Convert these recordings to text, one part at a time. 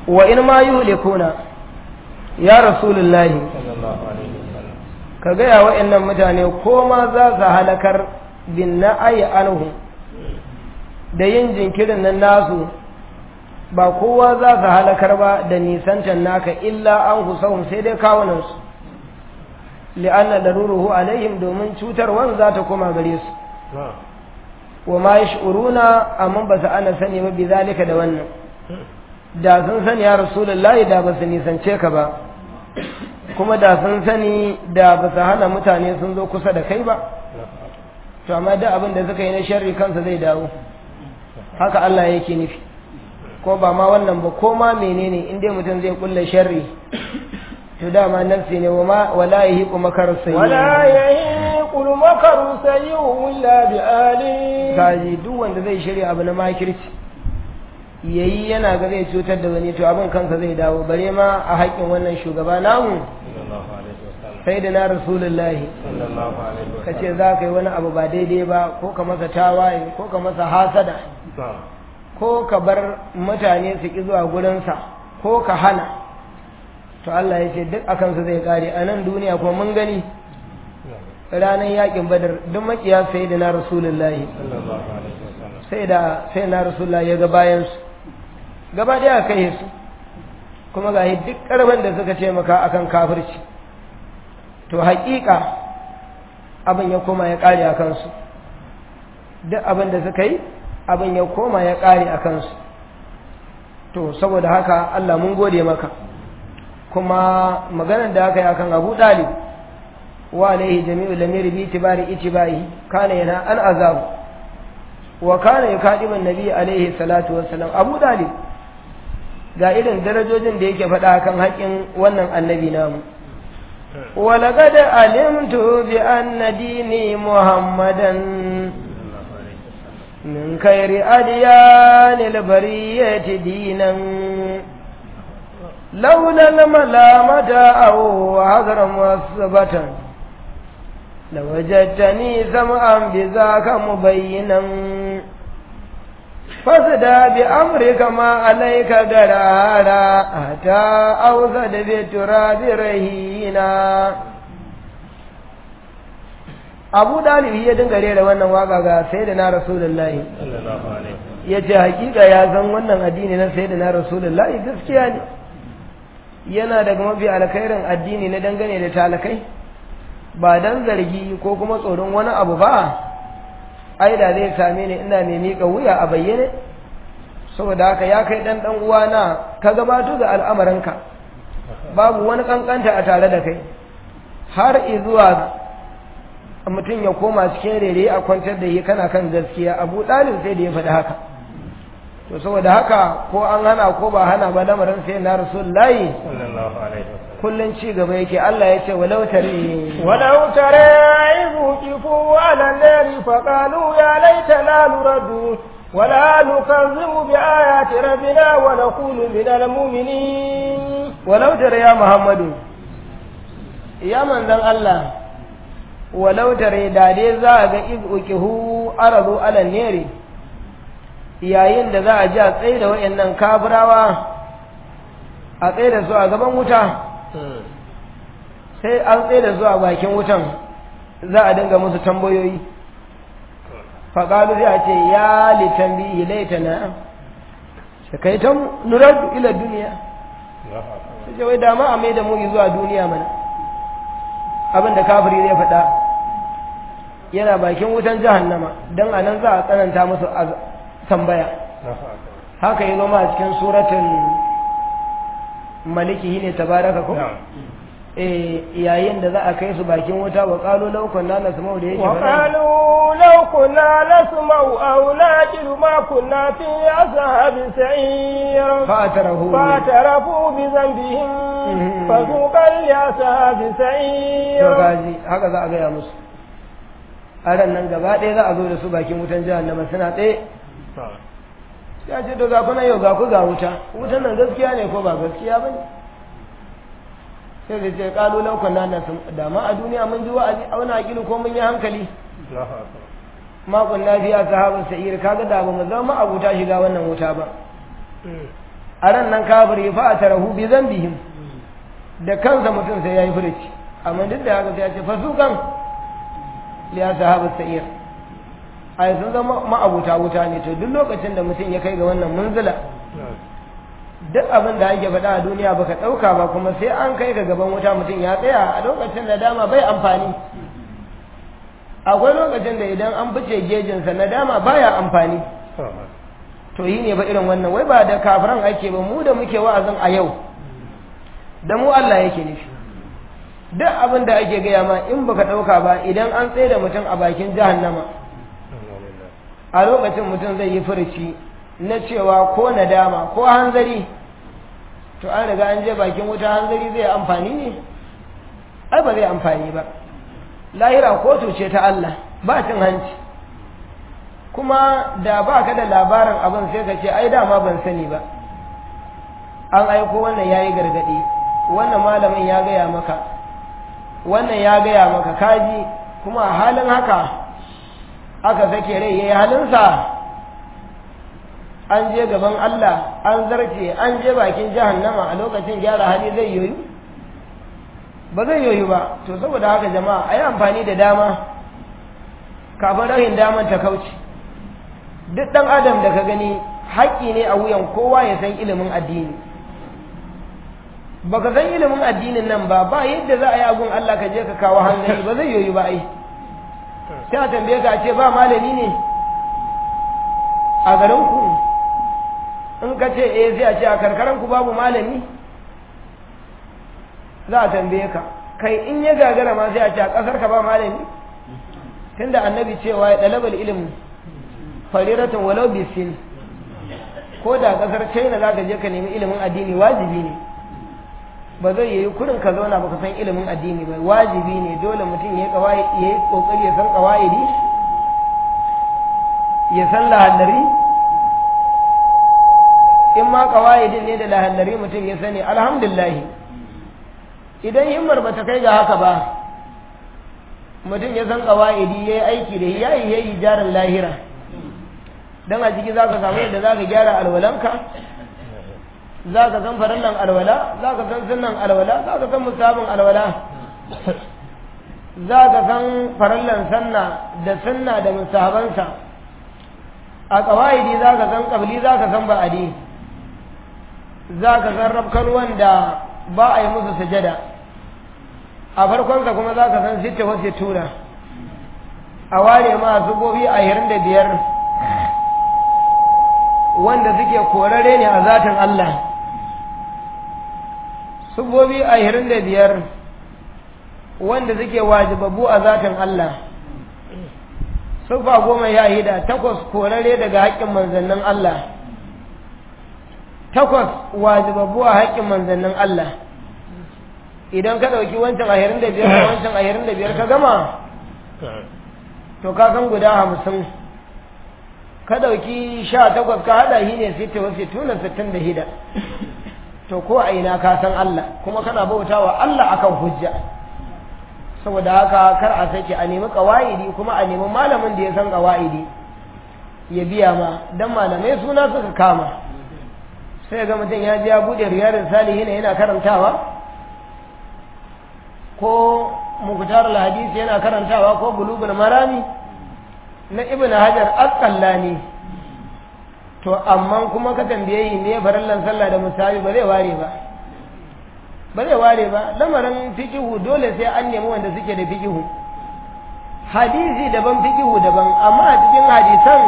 wa in ma yuhlikuna ya rasulullahi ka gaya wa'annan mutane ko ma za su halakar bin na'ayi anhu da yin jinkirin nan nasu ba kowa za su halakar ba da nisancan naka illa an husahun sai dai kawunansu li'anna daruruhu alaihim domin cutarwan za ta koma gare su wa ma yash'uruna amma ba su ana sani ba bi zalika da wannan da sun sani ya rasulullahi da ba su nisance ka ba kuma da sun sani da ba su hana mutane sun zo kusa da kai ba to amma da abin da suka yi na sharri kansa zai dawo haka Allah yake nufi ko ba ma wannan ba ko ma menene in dai mutum zai kulle sharri to dama nafsi ne wa ma wala yahiqu makar sayyi ولا يهيق المكر سيء إلا بآله kaji duk wanda zai shirya abu na makirci yayi yana ga zai cutar da wani to abin kansa zai dawo bare ma a haƙƙin wannan shugaba namu sai da na rasulullahi ka ce za ka yi wani abu ba daidai ba ko ka masa tawaye ko ka masa hasada ko ka bar mutane su ƙi zuwa gurinsa ko ka hana to Allah ya ce duk a kansu zai kare a nan duniya kuma mun gani ranar yakin badar duk makiya sai da na rasulullahi sai da sai na rasulullahi ya ga bayansu gaba ɗaya kai su kuma ga duk ƙarfin da suka ce maka akan kafirci to haƙiƙa abin ya koma ya ƙare a kansu duk abin da suka yi abin ya koma ya ƙare a kansu to saboda haka Allah mun gode maka kuma maganar da aka yi akan Abu Dalib wa alaihi jami'u lamiri bi tibari itibai kana yana an azabu wa kana yukadibu annabi alaihi salatu wassalam Abu Dalib ga irin darajojin da yake faɗa kan haƙin wannan annabi namu ولقد علمت بأن ديني محمدا من خير أديان البرية دينا لولا الملامة أو حذر مثبة لوجدتني سمعا بذاك مبينا فاسدى بأمرك ما عليك قرارا حتى أوسد بالتراب رهينا abu dalibi ya dinga rera wannan waka ga sai da na rasulullahi ya ce hakika ya san wannan addini na sai da na rasulullahi gaskiya ne yana daga mafi alkhairin addini na dangane da talakai ba dan zargi ko kuma tsoron wani abu ba ai da zai same ni ina mai miƙa wuya a bayyane saboda haka ya kai dan dan uwana ka gabato da al'amarinka babu wani kankanta a tare da kai har izuwa mutum ya koma cikin rere a kwantar da yi kana kan gaskiya abu ɗalib sai da ya faɗi haka to saboda haka ko an hana ko ba hana ba lamarin sai na rasulullahi kullun ci gaba yake Allah ya ce walau tare ولو ترى إذ وقفوا على النار فقالوا يا ليتنا نرد ولا نكذب بآيات ربنا ونكون من المؤمنين walau tare ya Muhammadu ya manzon Allah walau tare da dai za a ga iz ukihu aradu ala neri yayin da za a ji a tsaye da wayannan kafirawa a tsaye da su a gaban wuta sai an tsaye da su a bakin wutan za a dinga musu tambayoyi faƙalu sai a ce ya litambi ilaitana shakaitan nuradu ila duniya sai ce wai dama a mai da mu zuwa duniya mana abin da kafiri zai faɗa yana bakin wutan jahannama don a nan za a tsananta musu tambaya haka yi zama a cikin suratun maliki ne tabaraka ko eh yayin da za a kai su bakin wuta wa qalu law kunna nasma'u da yake wa qalu law kunna nasma'u aw naqilu ma kunna fi ashabi sa'ir fa atarahu fa tarafu bi dhanbihim fa suqal li ashabi sa'ir to gaji haka za a gaya musu a ran nan gaba ɗaya za a zo da su bakin wutan jahannama suna tsaye ya ce to ga kuna yau ga ku ga wuta wutan nan gaskiya ne ko ba gaskiya ba ne sai da ce kalu laukan na nasu dama a duniya mun ji wa'azi auna aqilu ko mun yi hankali ma kunna fi ashabin sa'ir kaga da ba mu zama abuta shiga wannan wuta ba a ran nan kafiri fa atarahu bi zambihim da kansa mutum sai yayi furici amma duk da haka sai ya ce fasukan li ashabu sa'ir ai sun zama ma'abuta wuta ne to duk lokacin da mutum ya kai ga wannan munzila duk abin da ake faɗa a duniya baka ɗauka ba kuma sai an kai ga gaban wuta mutum ya tsaya a lokacin da dama bai amfani akwai lokacin da idan an fice gejinsa na dama baya amfani to yi ne ba irin wannan wai ba da kafiran ake ba mu da muke wa'azin a yau da mu Allah yake nufi duk abin da ake gaya ma in baka ɗauka ba idan an tsaye da mutum a bakin jahannama a lokacin mutum zai yi furuci na cewa ko nadama ko hanzari to an riga an je bakin wuta hanzari zai amfani ne ai ba zai amfani ba lahira kotu ce ta Allah ba cin hanci kuma da ba ka da labarin abin sai ka ce ai dama ban sani ba an aiko wannan ya yi gargaɗi wannan malamin ya gaya maka wannan ya gaya maka kaji kuma a halin haka aka sake rai ya yi halinsa an je gaban Allah an zarce an je bakin jahannama a lokacin gyara hali zai yoyu ba zai yoyu ba to saboda haka jama'a a yi amfani da dama kafin rahin daman ta kauce duk ɗan adam da ka gani haƙƙi ne a wuyan kowa ya san ilimin addini baka san ilimin addinin nan ba ba yadda za a yi abun Allah ka je ka kawo hanzari ba zai yoyu ba ai sai a tambaye ka ce ba malami ne a garin ku in ka ce eh sai a ce a karkaran ku babu malami za a tambaye ka kai in ya gagara ma sai a ce a kasar ka ba malami tunda annabi cewa ya dalabal ilimi fariratun walau bisin ko da kasar china za ka je ka nemi ilimin addini wajibi ne ba zai yi kurin ka zauna baka san ilimin addini ba wajibi ne dole mutum ya yi kokari ya san kawaidi ya san lahallari in ma kawaidin ne da lahallari mutum ya sani alhamdulillah idan himmar ba ta kai ga haka ba mutum ya san kawaidi ya yi aiki da ya yi ya yi jarin lahira don a ciki za ka samu yadda za ka gyara alwalanka za ka san farallan alwala za ka san sunan alwala za ka san musabin alwala za ka san farallan sanna da sunna da musabansa a kawaidi za ka san kabli za ka san ba'adi za ka san rafkan wanda ba a yi musu sujada a farkonsa kuma za ka san sitte wasu tura a ware ma zubobi a hirin da biyar wanda suke korare ne a zatin Allah subobi a hirin da biyar wanda suke wajibabu a zatin Allah sufa goma ya hida takwas korare daga haƙƙin manzannin Allah takwas wajibabu a haƙƙin manzannin Allah idan ka ɗauki wancan ahirin da biyar da wancan ahirin da biyar ka gama to ka san guda hamsin ka ɗauki sha takwas ka haɗa shi ne sita wasu tuna sittin da hida to ko a ina ka san Allah kuma kana bauta wa Allah akan hujja saboda haka kar a sake a nemi ƙawa'idi kuma a nemi malamin da ya san ƙawa'idi ya biya ma dan malamai suna suka kama sai ga mutum ya ji ya buɗe riyarin salihin yana karantawa ko muktar hadisi yana karantawa ko bulugul marami na ibn hajar asqallani to amma kuma ka tambaye yi me farallan sallah da musabi ba zai ware ba ba zai ware ba lamarin fikihu dole sai an nemi wanda suke da fikihu hadisi daban fikihu daban amma a cikin hadisan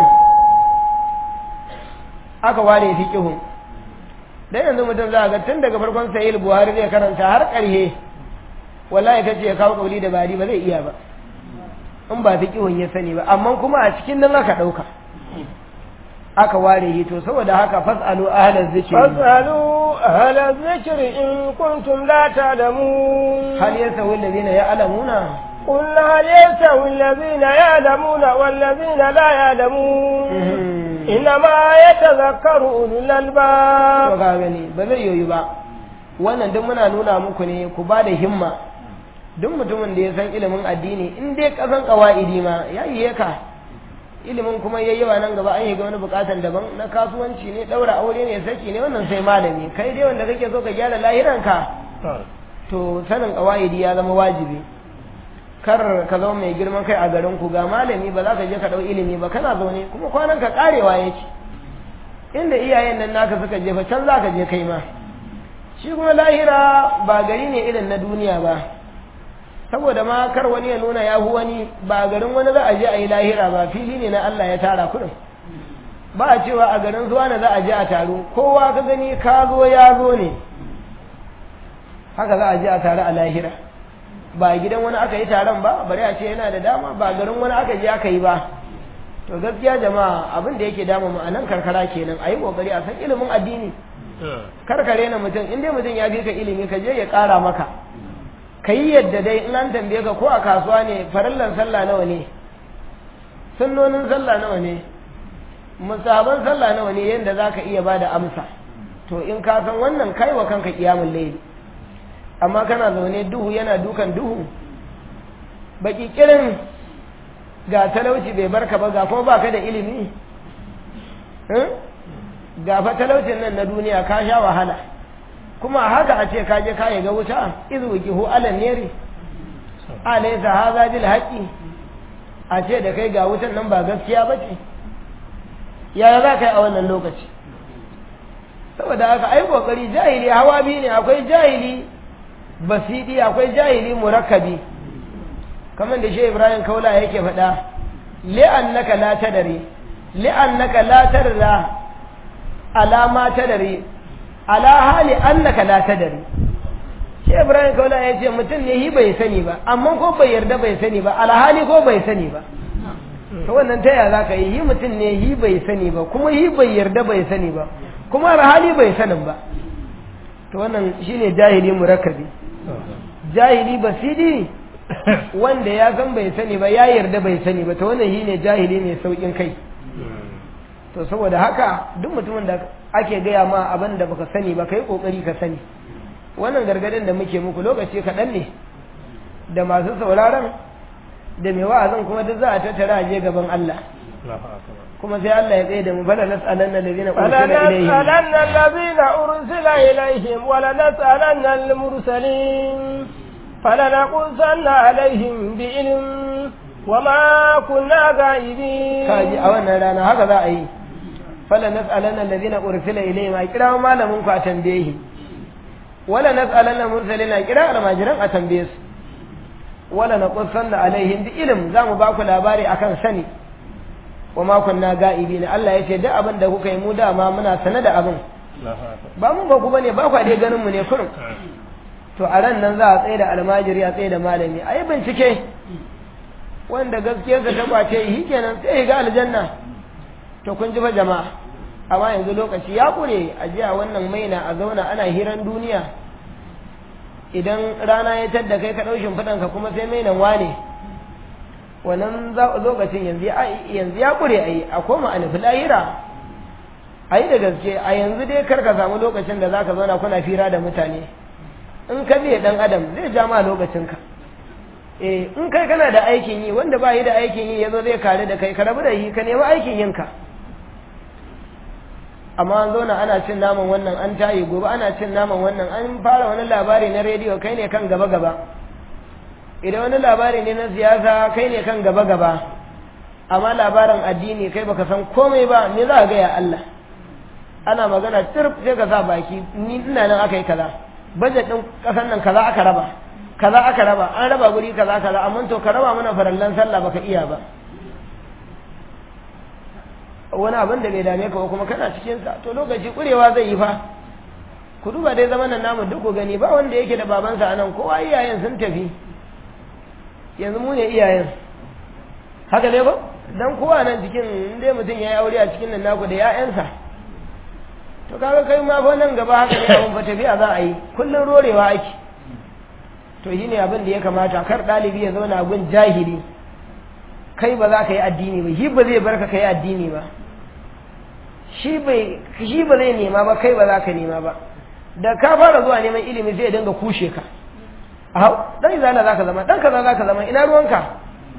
aka ware fikihu dan yanzu mutum za ga tun daga farkon sahih buhari zai karanta har ƙarshe wallahi kace ya kawo kauli da bari ba zai iya ba in ba fiqihun ya sani ba amma kuma a cikin nan aka dauka aka ware yi to saboda haka fasalu ahlaz zikri fasalu ahlaz zikri in kuntum la ta'lamun hal yasawi alladhina ya'lamuna قل هل يستوي الذين يعلمون والذين لا يعلمون إنما يتذكر أولو الألباب to ga gani ba zai yoyu ba wannan duk muna nuna muku ne ku ba da himma duk mutumin da ya san ilimin addini in dai kasan kawa'idi ma ya yi ka ilimin kuma yayi yawa nan gaba an yi ga wani bukatan daban na kasuwanci ne daura aure ne saki ne wannan sai malami kai dai wanda kake so ka gyara lahiranka to sanin kawaidi ya zama wajibi kar ka zama mai girman kai a garin ku ga malami ba za ka je ka dau ilimi ba kana zaune kuma kwanan ka karewa yake inda iyayen nan naka suka je fa can za ka je kai ma shi kuma lahira ba gari ne irin na duniya ba saboda ma kar wani ya nuna ya hu wani ba garin wani za a je a yi lahira ba fili ne na Allah ya tara kudin ba a cewa a garin zuwa na za a je a taro kowa ka gani ka zo ya zo ne haka za a je a taro a lahira ba gidan wani aka yi taron ba bari a ce yana da dama ba garin wani aka je aka yi ba to gaskiya jama'a abin da yake damu mu a nan karkara kenan a yi kokari a san ilimin addini karkare na mutum in dai mutum ya fi ka ilimi ka je ya ƙara maka ka yi yadda dai in an tambaye ka ko a kasuwa ne farallan sallah nawa ne sunnonin sallah nawa ne musaban sallah nawa ne yadda za ka iya ba da amsa to in ka san wannan kai wa kanka kiyamun laili amma kana zaune duhu yana dukan duhu baki kirin ga talauci bai barka ba ga kuma baka da ilimi ga fa talaucin nan na duniya ka sha wahala kuma haka a ce ka je ka ga wuta izu gihu alan neri alaysa hadha bil haqi a ce da kai ga wutan nan ba gaskiya bace yaya za ka yi a wannan lokaci saboda haka ai kokari jahili hawa biyu ne akwai jahili basidi akwai jahili murakkabi kamar da shi Ibrahim Kaula yake faɗa li'annaka la tadari li'annaka la tarda ala ma tadari ala hali annaka la tadari shi Ibrahim Kaula ya ce mutum ne hi bai sani ba amma ko bai yarda bai sani ba alhali ko bai sani ba to wannan ta yaya zaka yi hi mutum ne hi bai sani ba kuma hi bai yarda bai sani ba kuma alhali bai sanin ba to wannan shine jahili murakkabi jahili basidi wanda ya san bai sani ba ya yarda bai sani ba to wannan shine jahili mai saukin kai to saboda haka duk mutumin da ake gaya ma abin da baka sani ba kai kokari ka sani wannan gargadin da muke muku lokaci kaɗan ne da masu sauraron da mai wa'azin kuma duk za a tattara a je gaban Allah kuma sai Allah ya tsaye da mu bala nas'alanna allazina ursila ilayhim فلنسألن الذين أرسل إليهم ولنسألن المرسلين فلنقصن عليهم بعلم وما كنا غائبين kaji a wannan rana haka za a yi fala nas'alanna allazina ursila ilayhim a kira malamin ku a tambaye shi wala nas'alanna mursalina a kira almajiran a tambaye su wala naqussanna alaihim bi ilm za mu ba ku labari akan sani wa ma kunna ga'ibina Allah ya ce duk abin da kuka yi mu dama muna sane da abin ba mun ba ku bane ba ku dai ganin mu ne kurum to a ran nan za a tsaye da almajiri a tsaye da malami a yi bincike wanda gaskiyarsa ta kwace yi kenan sai ya ga aljanna to kun ji fa jama'a amma yanzu lokaci ya kure a jiya wannan maina a zauna ana hiran duniya idan rana ya tadda kai ka ɗaushin faɗanka kuma sai mainan wane wannan lokacin yanzu yanzu ya kure a yi a koma a nufi lahira a yi da gaske a yanzu dai kar ka samu lokacin da za ka zauna kuna fira da mutane in ka biye ɗan adam zai ja ma lokacinka eh in kai kana da aikin yi wanda ba yi da aikin yi yazo zai kare da kai ka rabu da yi ka nemi aikin yinka amma an zauna ana cin naman wannan an tayi gobe ana cin naman wannan an fara wani labari na rediyo kai ne kan gaba gaba idan wani labari ne na siyasa kai ne kan gaba gaba amma labarin addini kai baka san komai ba me za ka gaya Allah ana magana tirf sai ka sa baki ni ina nan aka yi kaza budget din kasan nan kaza aka raba kaza aka raba an raba guri kaza kaza amma to ka raba mana farallan sallah baka iya ba wani abin da bai dame ka ba kuma kana cikin sa to lokaci kurewa zai yi fa ku duba dai zaman nan namu duk ku gani ba wanda yake da babansa anan kowa iyayen sun tafi yanzu mu ne iyayen haka ne ba dan kowa nan cikin dai mutum ya yi aure a cikin nan naku da 'ya'yansa to kaga kai ma fa nan gaba haka ne abin fa tafiya za a yi kullun rorewa ake to shine abin da ya kamata kar ɗalibi ya zauna gun jahili kai ba za ka yi addini ba shi ba zai barka ka yi addini ba shi ba zai nema ba kai ba za ka nema ba da ka fara zuwa neman ilimi zai dinga kushe ka hau dan izala za ka zama dan kaza za ka zama ina ruwanka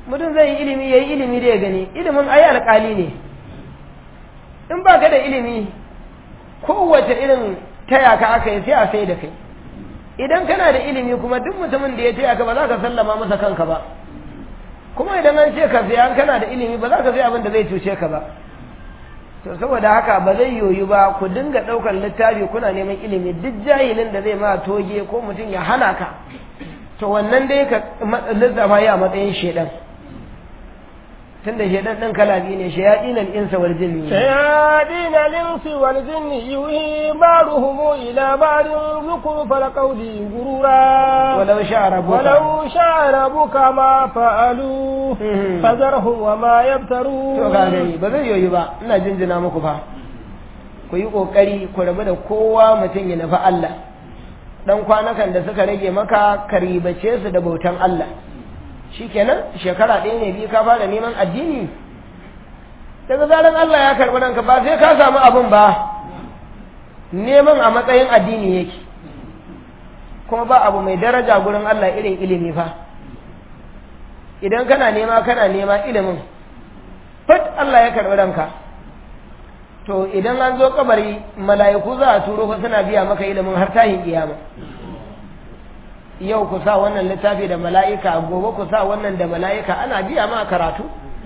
mutum zai yi ilimi ya yi ilimi da ya gani ilimin ayi alƙali ne in ba ka da ilimi kowace irin taya ka aka yi sai a sai da kai idan kana da ilimi kuma duk mutumin da ya taya ka ba za ka sallama masa kanka ba kuma idan an ce ka siya kana da ilimi ba za ka sai abin da zai cuce ka ba to saboda haka ba zai yoyu ba ku dinga ɗaukar littafi kuna neman ilimi duk jahilin da zai ma toge ko mutum ya hana ka to wannan dai ka lissafa ya matsayin shedan tunda shedan ɗin kala biyu ne shayaɗin al'insa wal jinni شياطين الإنس والجن يوحي بعضهم إلى بعض زخرف القول غرورا ولو شاء ربك ولو شاء ربك ما فعلوه Mhm. فذرهم وما to يفترون ka gani ba zai yoyu ba ina jinjina muku fa ku yi kokari ku rabu da kowa mutum ya nufi Allah dan kwanakan da suka rage maka ka ribace su da bautan Allah shikenan shekara ɗaya ne biyu ka fara neman addini daga zaran Allah ya karɓi ranka ba sai ka samu abin ba neman a matsayin addini yake kuma ba abu mai daraja gurin Allah irin ilimi fa idan kana nema kana nema ilimin fit Allah ya karɓi ranka to idan an zo kabari mala'iku za a turo fa suna biya maka ilimin har tahin kiyama yau ku sa wannan littafi da mala'ika gobe ku sa wannan da mala'ika ana biya ma karatu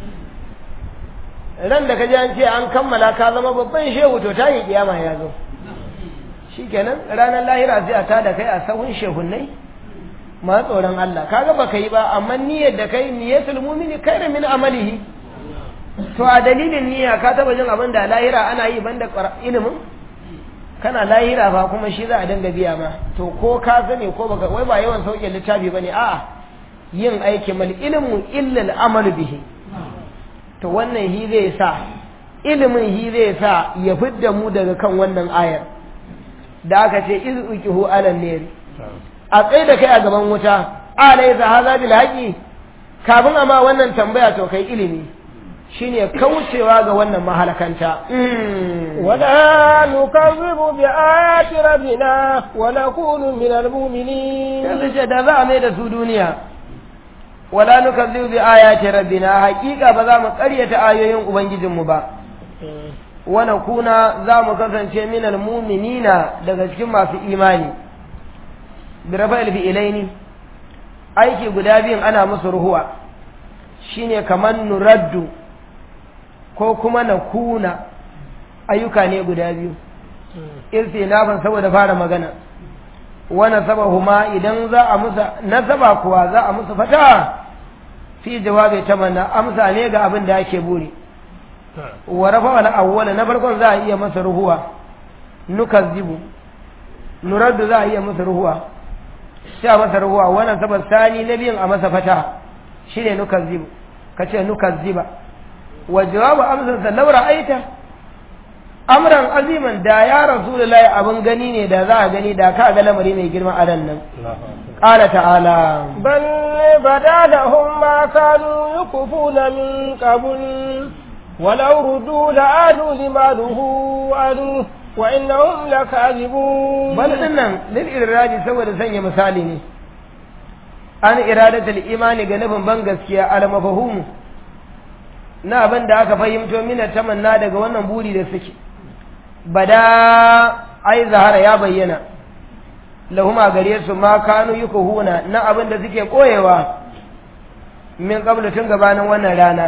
ran da ka ji an ce an kammala ka zama babban shehu to tahin kiyama ya zo shikenan ranar lahira sai a tada kai a sahun shehunnai ma tsoron Allah kaga baka yi ba amma niyyar da kai niyyatul mu'mini khairu min amalihi to a dalilin niyya ka taba jin abin da lahira ana yi banda ƙwar- ilimin kana lahira fa kuma shi za a dinga biya ma to ko ka sani ko baka wai ba yawan sauke littafi bane a'a yin aiki mal ilmu illa al amal bihi to wannan hi zai sa ilimin hi zai sa ya fidda mu daga kan wannan ayar da aka ce iz uqihu ala nari a tsaye da kai a gaban wuta alaysa hadha bil haqi kafin amma wannan tambaya to kai ilimi shine kaucewa ga wannan mahalakanta ولا نكذب بآيات ربنا ونكون من المؤمنين yanzu ce da za a mai da su duniya wala nukazzibu bi ayati rabbina haqiqa ba za mu ƙaryata ayoyin ubangijinmu ba wa nakuna za mu kasance minal mu'minina daga cikin masu imani bi rafa'il fi'ilaini aiki guda biyun ana musu ruhuwa shine kaman nuraddu ko kuma nakuna ayyuka ne guda biyu irtinafan saboda fara magana wa nasabahuma idan za a musa nasaba kuwa za a musu fata fi jawabi tamanna amsa ne ga abin da ake buri wa rafa wal awwala na farkon za a iya masa ruhuwa nukazzibu nuraddu za a iya masa ruhuwa sai a masa ruhuwa wannan sabab sani na biyun a masa fata shine nukazzibu kace nukazziba wa jawabu amsan sa laura aita amran aziman da ya rasulullahi abin gani ne da za a gani da ka ga lamari mai girma a nan qala ta'ala بل بدا لهم ما كانوا يكفون من قبل ولو ردوا لعادوا لما نهوا عنه وإنهم لكاذبون bal dinnan lil iradi saboda sanya misali ne an iradatul imani ga nufin ban gaskiya al mafhum na abin da aka fahimto mina tamanna daga wannan buri da suke bada ai zahara ya bayyana lahuma gare su ma kanu yukuhuna na abin da suke koyewa min qabla tun gabanin wannan rana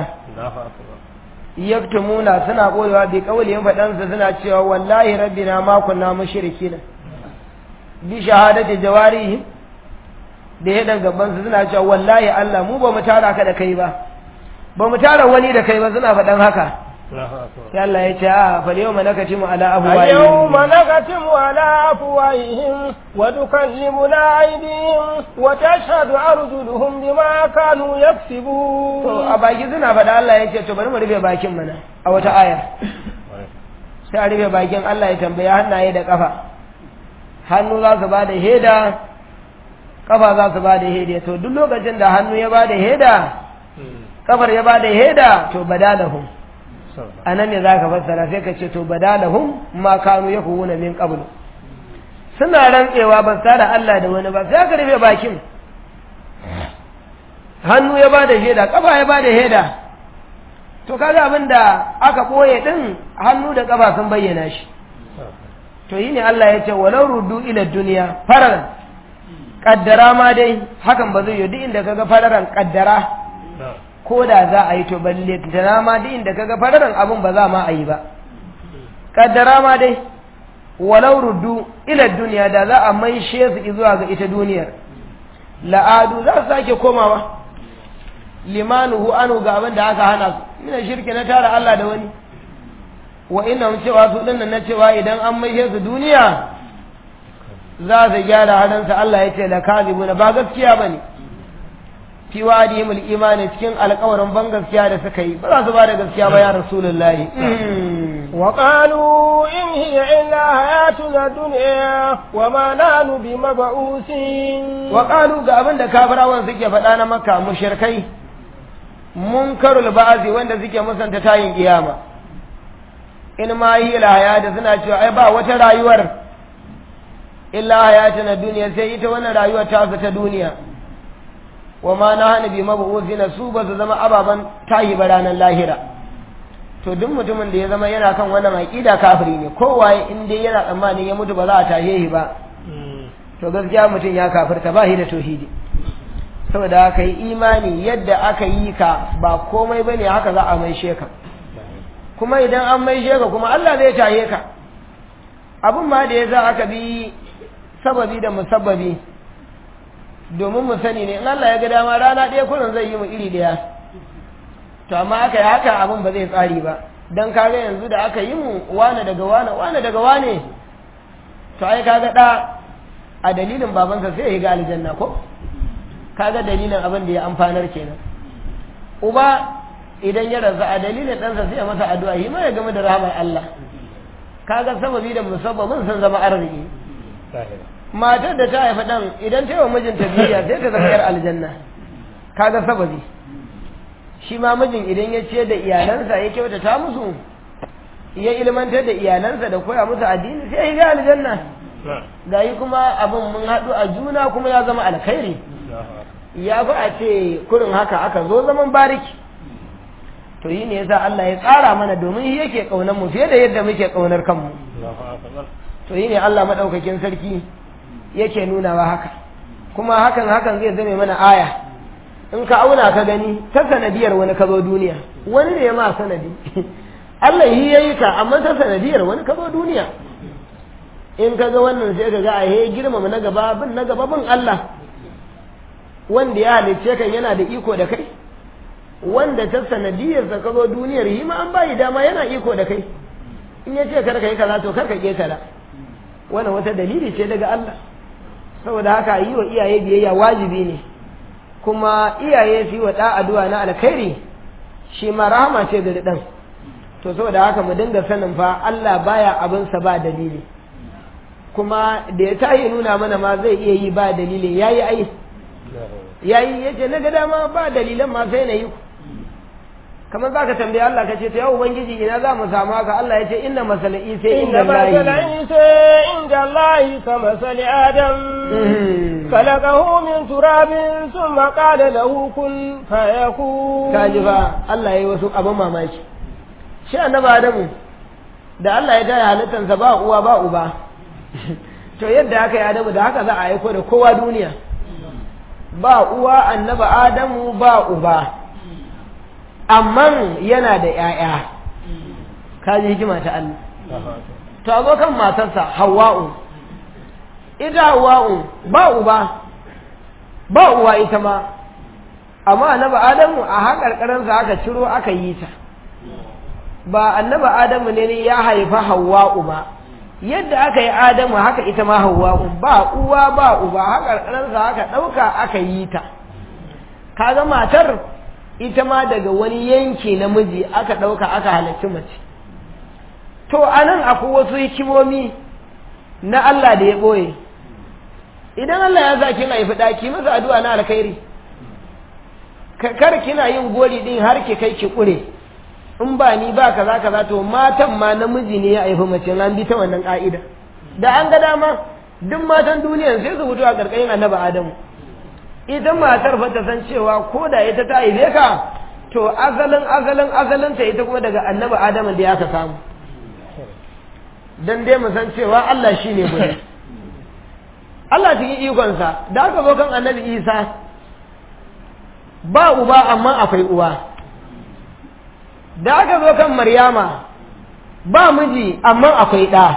yaktumuna suna koyewa bi kaulin faɗansa suna cewa wallahi rabbina ma kunna mushrikina bi shahadati jawarihim da yadan gaban su suna cewa wallahi Allah mu ba mu tara ka da kai ba ba mu tara wani da kai ba suna faɗan haka sai Allah ya ce a fal yawma nakatimu ala اليوم afwahihim نختم على أفواههم وتكلمنا أيديهم وتشهد أرجلهم بما كانوا to يكسبون a baki suna faɗa Allah ya ce to bari mu rufe bakin mana a wata aya sai a rufe bakin Allah ya tambaya hannaye da kafa hannu za su ba da heda kafa za su ba da heda to duk lokacin da hannu ya ba da heda kafar ya ba da heda to badalahum a nan ne za ka fassara sai ka ce to badalahum ma kanu ya kuwuna min qablu suna rantsewa ba su da Allah da wani ba sai ka rufe bakin hannu ya ba da shaida kafa ya ba da shaida to kaga abin da aka ɓoye ɗin hannu da kafa sun bayyana shi to yi ne Allah ya ce walau ruddu ila duniya farar kaddara ma dai hakan ba zai yi duk inda kaga fararan kaddara ko da za a yi to balle tana ma duk inda kaga fararan abin ba za ma a yi ba kaddara ma dai walau ruddu ila duniya da za a maishe su zuwa ga ita duniyar la'adu za su sake komawa limanuhu anu ga abin da aka hana su mina shirki na tara Allah da wani wa inna cewa su dinnan na cewa idan an maishe su duniya za su gyara hadansa Allah ya ce la kazibuna ba gaskiya bane fi wadihim al-imani cikin alƙawarin ban gaskiya da suka yi ba za su ba da gaskiya ba ya rasulullahi wa qalu in hiya illa hayatuna dunya wa ma nahnu bimab'usin wa qalu ga abin da kafirawan suke faɗa na makka mushrikai munkarul ba'zi wanda suke musanta tayin kiyama in ma yi da suna cewa ai ba wata rayuwar illa hayatuna duniya sai ita wannan rayuwar ta ta duniya wa ma na hana bi mabu'uzina su ba su zama ababen tayi ba ranar lahira to duk mutumin da ya zama yana kan wannan aqida kafiri ne kowaye in dai yana tsammanin ya mutu ba za a tashe shi ba to gaskiya mutum ya kafirta ba shi da tauhidi saboda haka yi imani yadda aka yi ka ba komai bane haka za a maishe ka kuma idan an maishe ka kuma Allah zai tashe ka abin ma da ya za aka bi sababi da musabbabi domin mu sani ne in Allah ya ga dama rana ɗaya kullum zai yi mu iri ɗaya to amma aka yi haka abin ba zai tsari ba dan kaga yanzu da aka yi mu wane daga wane wane daga wane to ai kaga da a dalilin babansa sai ya ga aljanna ko kaga dalilin abin da ya amfanar kenan uba idan ya rasu a dalilin ɗansa sai ya masa addu'a yi ma ya gama da rahamar Allah kaga sababi da musabbabin sun zama arziki matar da ta haifa ɗan idan ta yi wa mijinta biyayya sai ta zama 'yar aljanna kaga sababi shi ma mijin idan ya ce da iyalansa ya kyautata musu ya ilmantar da iyalansa da koya musu addini sai ya ga aljanna ga yi kuma abin mun haɗu a juna kuma ya zama alkhairi ya fi a ce kurin haka aka zo zaman bariki to yi ne yasa Allah ya tsara mana domin shi yake ƙaunar mu fiye da yadda muke ƙaunar kanmu to yi ne Allah maɗaukakin sarki yake nunawa haka kuma hakan hakan zai zame mana aya in ka auna ka gani ta sanadiyar wani ka zo duniya wani ne ma sanadi Allah yi yayi ka amma ta sanadiyar wani ka zo duniya in ka ga wannan sai ka ga a he girmama na gaba bin na gaba bin Allah wanda ya halicce kan yana da iko da kai wanda ta sanadiyarsa ka zo duniyar yi ma an bayi dama yana iko da kai in ya ce kar ka yi kaza to kar ka ƙetara wannan wata dalili ce daga Allah saboda haka yi wa iyaye biyayya wajibi ne kuma iyaye su yi wa ɗa addu'a na alkhairi shi ma rahama ce ga ɗan to saboda haka mu dinga sanin fa Allah baya abinsa ba dalili kuma da ya tayi nuna mana ma zai iya yi ba dalili yayi ai yayi yace na ga dama ba dalilan ma sai na yi kamar za ka tambaye Allah ka ce ta yau ubangiji ina za mu samu haka Allah ya ce inna masala isa inda masala isa inda Allah ka masali adam khalaqahu min turabin thumma qala lahu kun fayakun kaji fa Allah yayi wasu abin mamaki shi annabi Adamu da Allah ya taya halittansa ba uwa ba uba to yadda aka yi Adamu da haka za a aiko da kowa duniya ba uwa annabi Adamu ba uba amma yana da ‘ya'ya, kaji hikima ta Allah. To, abokan matarsa Hawwa'u, ita Hawwa'u ba uba, ba uwa ita ma, amma annaba Adamu a haƙarƙaransa aka ciro aka yi ta. Ba annaba Adamu ne ya haifa Hawwa'u ba, yadda aka yi Adamu haka ita ma Hawwa'u ba uwa ba uba haƙarƙaransa aka ɗauka aka yi ta. Kaga matar ita ma daga wani yanki namiji aka ɗauka aka halarci mace to a nan akwai wasu hikimomi na Allah da ya ɓoye idan Allah ya sa kin haifi ɗaki masa addu'a na alkhairi kar kina yin gori ɗin har ki kai ki ƙure in ba ni ba kaza kaza to matan ma namiji ne ya haifi mace an bi ta wannan ƙa'ida da an ga dama duk matan duniya sai su fito a ƙarƙashin annabi Adamu ita matar fa ta san cewa ko da ita ta haife ka to azalin azalin azalin ta ita kuma daga annabi adamu da aka samu dan dai mu san cewa Allah shine gudu Allah cikin ikonsa da aka zo kan annabi Isa ba uba amma akwai uwa da aka zo kan Maryama ba miji amma akwai ɗa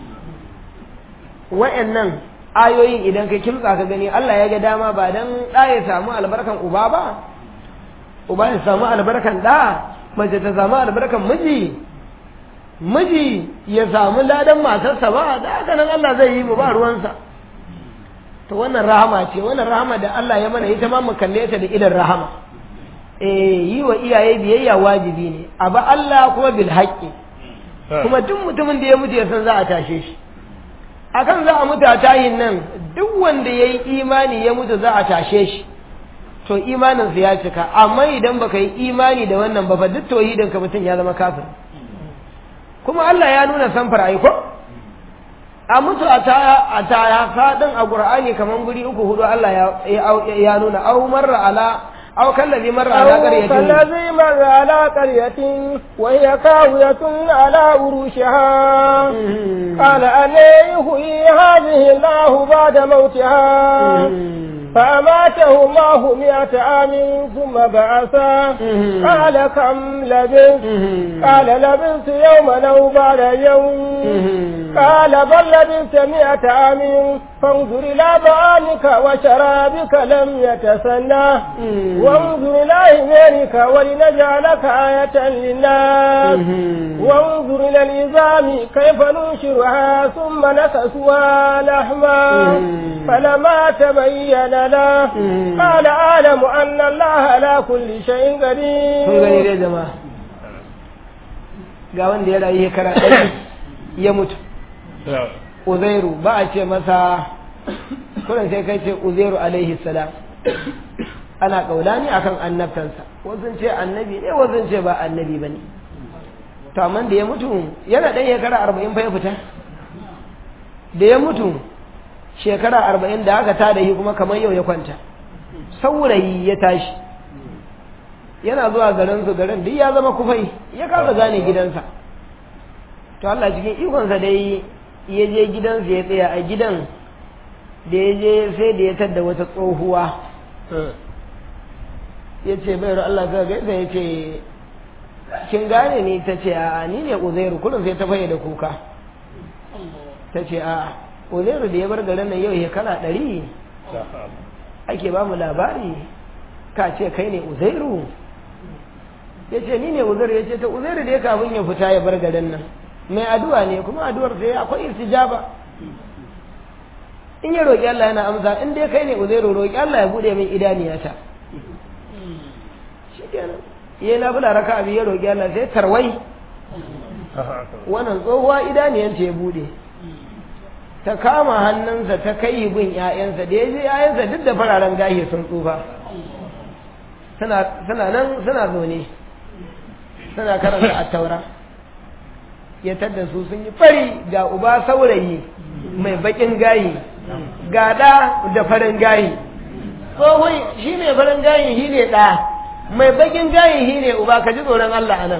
wa'annan ayoyin idan ka kimtsa ka gani Allah ya ga dama ba dan ɗa ya samu albarkan uba ba uba ya samu albarkan ɗa mace ta samu albarkan miji miji ya samu ladan matarsa ba da haka nan Allah zai yi mu ba ruwansa to wannan rahama ce wannan rahama da Allah ya mana ita ma mu kalle ta da idan rahama eh yi wa iyaye biyayya wajibi ne aba Allah kuma bil haqqi kuma duk mutumin da ya mutu ya san za a tashe shi akan za a mutu a tayin nan duk wanda ya yi imani ya mutu za a tashe shi to imaninsa ya cika amma idan baka yi imani da wannan ba fa duk tauhidin ka mutum ya zama kafir kuma Allah ya nuna samfar ai ko a mutu a taya a taya fadin a Qur'ani kaman guri uku hudu Allah ya ya nuna au marra ala أو كالذي مر على قرية كالذي مر على قرية وهي كاوية على عروشها قال أن يحيي هذه الله بعد موتها فأماته الله مئة عام ثم بعثا قال كم لبثت قال لبثت يوما أو بعد يوم قال بل لبثت مئة عام فانظر إلى طعامك وشرابك لم يتسنى وانظر إلى حمارك ولنجعلك آية للناس وانظر إلى العظام كيف ننشرها ثم نكسوها لحما فلما تبين له قال أعلم أن الله على كل شيء قدير ga wanda ya rayu shekara ɗari ya mutu uzairu ba a ce masa kuran sai kai ce uzairu alaihi salam ana kaulani akan annabtansa wasu ce annabi ne wasu ce ba annabi ba ne to amma da ya mutu yana ɗan shekara arba'in fa ya fita da ya mutu shekara arba'in da aka tada shi kuma kamar yau ya kwanta saurayi ya tashi yana zuwa garin su garin duk ya zama kufai ya kasa gane gidansa to Allah cikin ikonsa dai ya je gidansa ya tsaya a gidan da ya je sai da ya tadda wata tsohuwa ya ce bayar Allah ka gaisa ya ce kin gane ni ta ce a ni ne uzairu kullum sai ta faye da kuka ta ce a uzairu da ya bar garin nan yau shekara ɗari ake ba mu labari ka ce kai ne uzairu ya ce ni ne uzairu ya ce ta uzairu da ya kafin ya fita ya bar garin nan mai addu'a ne kuma addu'ar sai akwai istijaba in ya roƙi Allah yana amsa in dai kai ne uzairu roƙi Allah ya bude min idaniyata shikenan ya na bula raka abi ya roƙi Allah sai tarwai wannan tsohuwa idaniyanta ya bude ta kama hannunsa ta kai gun ‘ya'yansa da ya je ‘ya'yansa duk da fararen gashi sun tsufa suna nan suna zaune suna karanta a taura ya tadda su sun yi fari ga uba saurayi mai bakin gayi ga ɗa da farin gayi tsohon shi mai farin gayi shi ne ɗa mai bakin gayi shi ne uba ka ji tsoron Allah a nan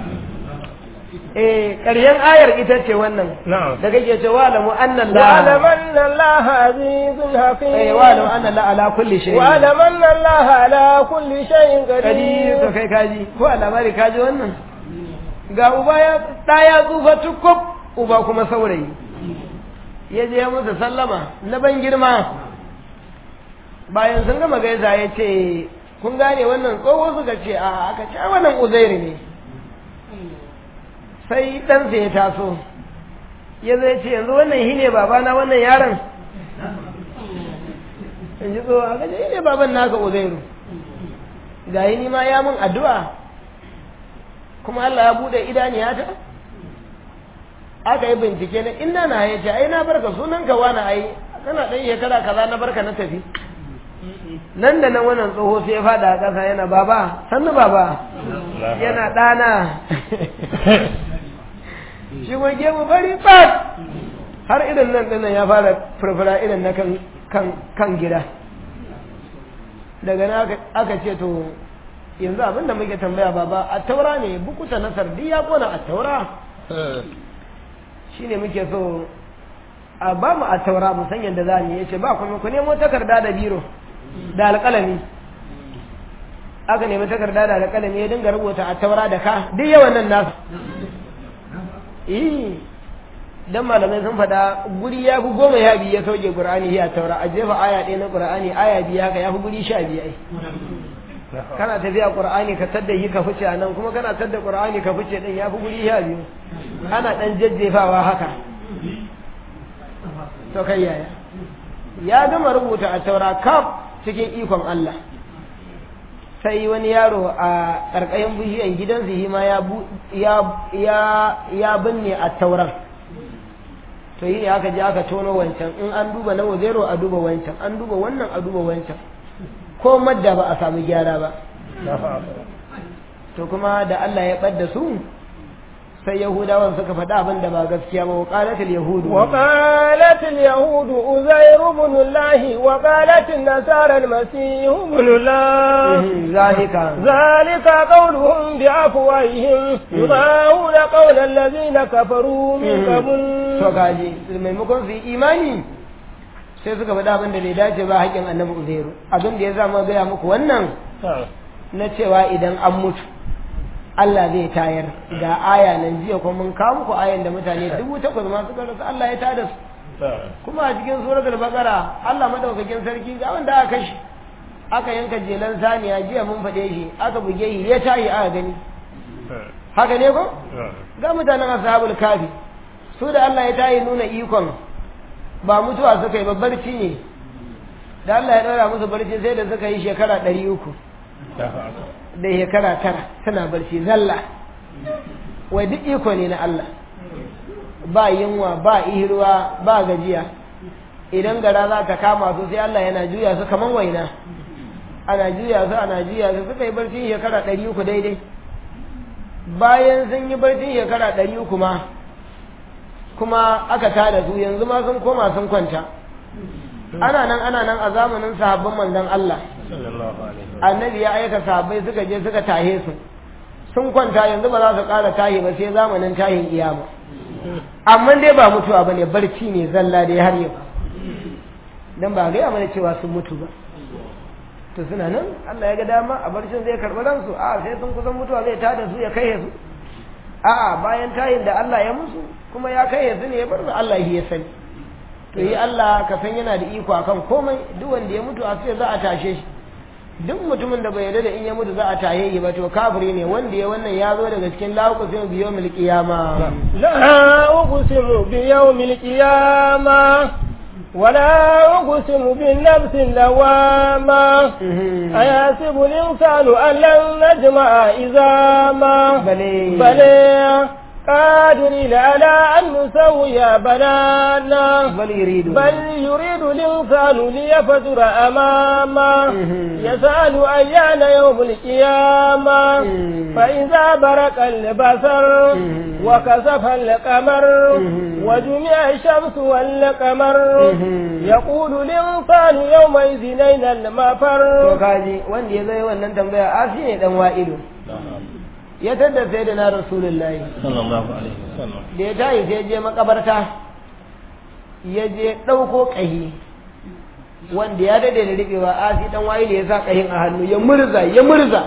eh ƙarshen ayar ita ce wannan da kake ce wa lamu anna Allah wa lamu anna Allah azizun hakim eh wa lamu anna Allah ala kulli shay wa lamu anna Allah ala kulli shay'in kadi qadir to kai kaji ko alamari kaji wannan ga uba ya da ya tsufa tukub uba kuma saurayi ya je musu sallama na ban girma bayan sun gama gaisa ya ce kun gane wannan tsoho suka ce a aka ce wannan uzairi ne sai ɗansa ya taso ya zai ce yanzu wannan shi ne babana wannan yaron in ji tsoho aka ce shi ne baban naka uzairu ga yi nima ya mun addu'a kuma Allah ya buɗe idaniyata aka yi bincike na inda na ya ce ai na barka sunan ka wani ai kana ɗan shekara kaza na barka na tafi nan da nan wannan tsoho sai ya fada a ƙasa yana baba sannu baba yana ɗana shi kuma gemu bari bat har irin nan dinnan ya fara furfura irin na kan kan gida daga nan aka ce to yanzu abin da muke tambaya baba a taura ne bukuta na sardi ya kona a taura shine muke so a ba mu a taura mu san yadda za mu yi ce ba kuma ku nemo takarda da biro da alƙalami aka nemi takarda da alƙalami ya dinga rubuta a taura da ka duk yawan nan nasu eh dan malamai sun faɗa guri ya fi goma ya biyu ya sauke qur'ani ya taura a jefa aya ɗaya na qur'ani aya biyu haka ya fi guri sha biyu ai kana tafiya qur'ani ka tadda yi ka fice nan kuma kana tadda qur'ani ka fice din ya fi guri sha biyu ana dan jajjefawa haka to kai yaya ya gama rubuta a taura kaf cikin ikon Allah sai wani yaro a ƙarƙashin bishiyan gidansu shi ma ya binne a tauran to yi ne aka je aka tono wancan in an duba na wazero a duba wancan an duba wannan a duba wancan ko madda ba a samu gyara ba to kuma da Allah ya ɓadda su sai yahudawan suka faɗa abin da ba gaskiya ba waqalat al-yahud وقالت اليهود أزير بن الله وقالت النصارى المسيح ابن الله zalika ذلك قولهم بأفواههم يضاهون قول الذين كفروا من قبل to gaji maimakon su yi imani sai suka faɗa abin da bai dace ba haƙƙin annabi uzairu abin da ya zama gaya muku wannan na cewa idan an mutu Allah zai tayar ga aya nan jiya kuma mun kawo muku ayan da mutane dubu takwas ma suka rasu Allah ya tada su kuma a cikin suratul baqara Allah madaukakin sarki ga wanda aka kashe aka yanka jelan saniya jiya mun faɗe shi aka buge shi ya tayi aka gani haka ne ko ga mutanen ashabul kafi su da Allah ya tayi nuna ikon ba mutuwa suka yi ba barci ne da Allah ya ɗora musu barci sai da suka yi shekara ɗari uku da shekara tara tana barci zalla wai duk iko ne na Allah ba yunwa ba ihirwa ba gajiya idan gara za ta kama su sai Allah yana juya su kaman waina ana juya su ana juya su suka yi barci shekara ɗari uku daidai bayan sun yi barci shekara ɗari uku ma kuma aka tada su yanzu ma sun koma sun kwanta ana nan ana nan a zamanin sahabban manzon Allah annabi ya aika sahabbai suka je suka tahe su sun kwanta yanzu ba za su ƙara tahi ba sai zamanin tahin iyama amma dai ba mutuwa bane barci ne zalla dai har yau dan ba ga mana cewa sun mutu ba to suna nan Allah ya ga dama a barcin zai karɓi ransu a sai sun kusan mutuwa zai tada su ya kai su a'a bayan tayin da Allah ya musu kuma ya kai su ne ya bar su Allah ya sani to yi Allah ka san yana da iko akan komai duk wanda ya mutu a sai za a tashe shi duk mutumin da bai yarda da in ya mutu za a taye yi ba to kafiri ne wanda ya wannan ya zo daga cikin laqusin biyo mil qiyama لا أقسم بيوم القيامة ولا أقسم بالنفس اللوامة أيحسب الإنسان أن لن نجمع إزاما bale بل قادرين على أن نسوي بنانا bal yuridu بل يريد الإنسان ليفجر أمامه يسأل أيان يوم القيامة فإذا برق البصر وكسف القمر وجمع الشمس والقمر يقول الإنسان يومئذ أين to المفر kaji wanda ya zai wannan tambaya asi ne dan wa'ilu ya tada sai da na rasulullahi sallallahu alaihi wasallam da ya tayi sai je makabarta ya je ɗauko ƙahi wanda ya dade da riɓewa asi dan wa'ilu ya sa ƙahin a hannu ya murza ya murza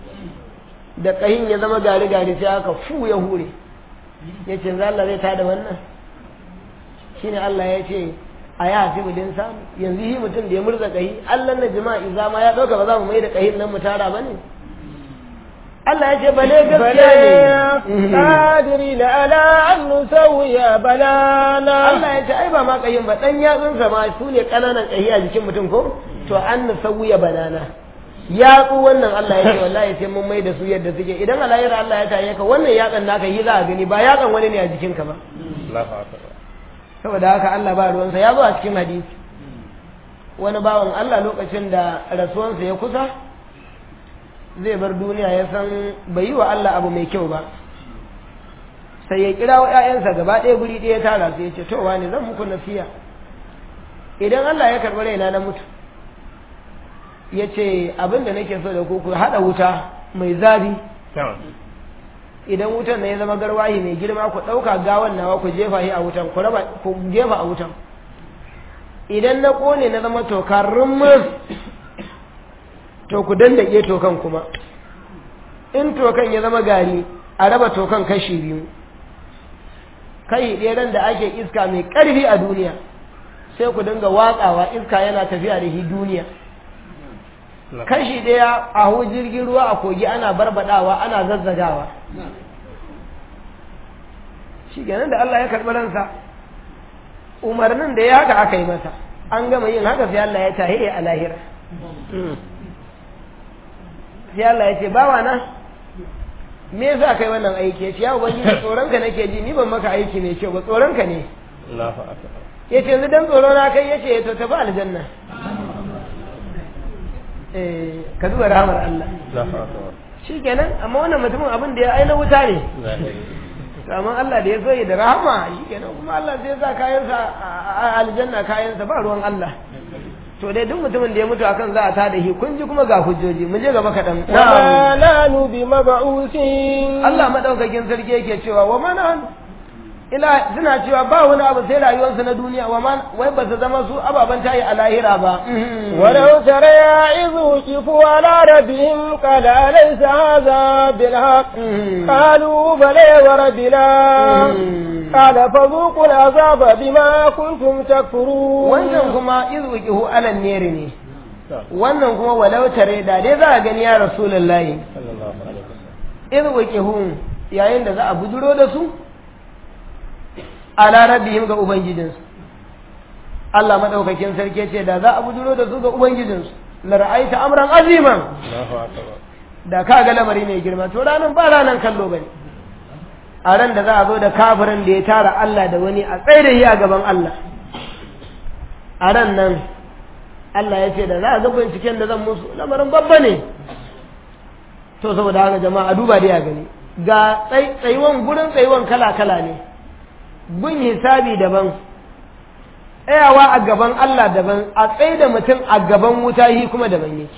da ƙahin ya zama gari gari sai aka fu ya hure ya ce za Allah zai tada wannan shine Allah ya ce a ya hasibu din samu yanzu yi mutum da ya murza ƙahi Allah na jima'i zama ya ɗauka ba za mu mai da ƙahin nan mu tara ba ne Allah ya ce bale بل gaskiya ne قادرين على أن نسوي بنانا Allah ya ce ai ba ma ƙahin ba ɗan yatsunsa ma su ne ƙananan ƙahi a jikin mutum ko to an na sauya banana yatsu wannan Allah ya ce wallahi sai mun mai da su yadda suke idan a lahira Allah ya taye ka wannan yatsan naka yi za a gani ba yatsan wani ne a jikinka ba Allahu akbar saboda haka Allah ba ruwansa ya zo a cikin hadisi wani bawan Allah lokacin da rasuwansa ya kusa zai bar duniya ya san bai yi wa Allah abu mai kyau ba sai ya kira wa ‘ya'yansa gaba ɗaya guri ɗaya tara su ya ce to wani zan muku nasiya idan Allah ya karɓi raina na mutu ya ce abin da nake so da ku ku haɗa wuta mai zafi idan wutan na ya zama garwahi mai girma ku ɗauka gawan nawa ku jefa shi a wutan ku raba ku jefa a wutan idan na ƙone na zama tokarrin mun to ku dandake tokan kuma in tokan ya zama gari a raba tokan kashi biyu kai ɗeran da ake iska mai ƙarfi a duniya sai ku dinga watsawa iska yana tafiya da shi duniya kashi ɗaya a hu jirgin ruwa a kogi ana barbadawa ana zazzagawa shi kenan da Allah ya karɓi ransa umarnin da ya haka aka yi masa an gama yin haka sai Allah ya tahiye a lahira sai Allah ya ce bawa na me yasa kai wannan aiki ya ce ya ubangiji tsoronka nake ji ni ban maka aiki mai kyau ba tsoronka ne ya ce yanzu dan tsoro na kai ya ce to tafi aljanna ka duba rahamar Allah shi kenan amma wannan mutumin abin da ya aina wuta ne amma Allah da ya so da rahama shi kenan kuma Allah zai sa kayansa a aljanna kayansa ba ruwan Allah to dai duk mutumin da ya mutu akan za a tada shi kun ji kuma ga hujjoji mu je gaba kaɗan wa nanu bi mab'usin Allah madaukakin sarki yake cewa wa mana ila suna cewa ba wani abu sai rayuwarsu na duniya wa man wai ba su zama su ababen tayi a lahira ba ولو ترى إذ وقفوا على ربهم قال أليس هذا بالحق قالوا بلى وربنا قال فذوقوا العذاب بما كنتم تكفرون wannan kuma iz wuqihu alan neri ne wannan kuma walau tare da dai za a gani ya rasulullahi iz wuqihu yayin da za a bujuro da su ala rabbihim ga ubangijinsu Allah madaukakin sarki ce da za a bujuro da su ga ubangijinsu la ra'aita amran aziman da ka ga lamari mai girma to ranan ba ranan kallo bane a ran da za a zo da kafirin da ya tara Allah da wani a tsaye da shi a gaban Allah a ran nan Allah ya ce da za a ga binciken da zan musu lamarin babba ne to saboda haka jama'a duba dai a gani ga tsayuwan gurin tsayuwan kala-kala ne bin hisabi daban tsayawa a gaban Allah daban a tsaye da mutum a gaban wuta yi kuma daban yake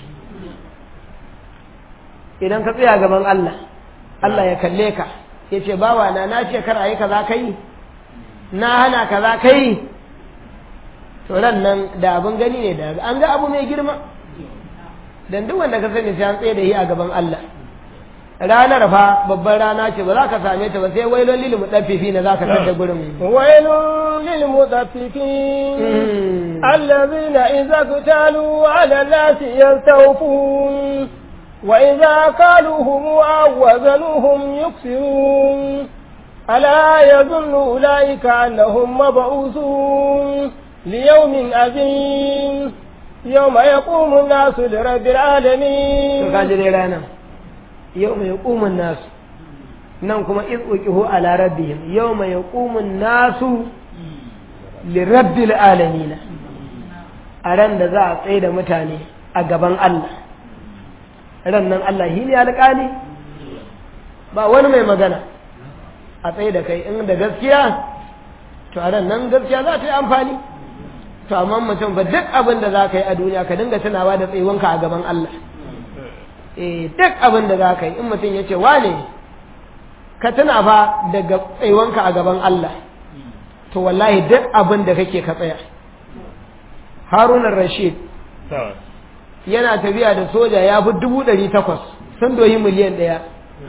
idan ka tsaya gaban Allah Allah ya kalle ka ya ce bawa na na ce kar a yi kaza kai na hana kaza kai to ran nan da abin gani ne da an ga abu mai girma dan duk wanda ka sani sai an tsaye da shi a gaban Allah ranar fa babban rana ce ba za ka same ta ba sai wailon lil mudaffifi na za ka tada gurin wailun lil mudaffifi allazina idza qatalu ala nasi yastawfun wa idza kaluhum aw wazanuhum yuksirun ala yadhunnu ulaika annahum mab'uthun liyawmin azim yawma yaqumu an-nasu lirabbil alamin to kaji dai ranar yau mai ƙumin nasu nan kuma izuƙihu ala rabbihim yau mai ƙumin nasu lirabbil alamina a ran da za a tsaye da mutane a gaban Allah ran nan Allah shi ne alƙali ba wani mai magana a tsaye da kai in da gaskiya to a ran nan gaskiya za ta yi amfani to amma mutum ba duk abin da za ka yi a duniya ka dinga tunawa da tsayuwanka a gaban Allah eh duk abin da za ka yi in mutum ya ce wane ka tuna fa daga tsayuwanka a gaban Allah to wallahi duk abin da kake ka tsaya harunan rashid yana tafiya da soja ya fi dubu ɗari takwas sun doyi miliyan ɗaya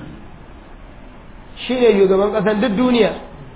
shi ne shugaban ƙasar duk duniya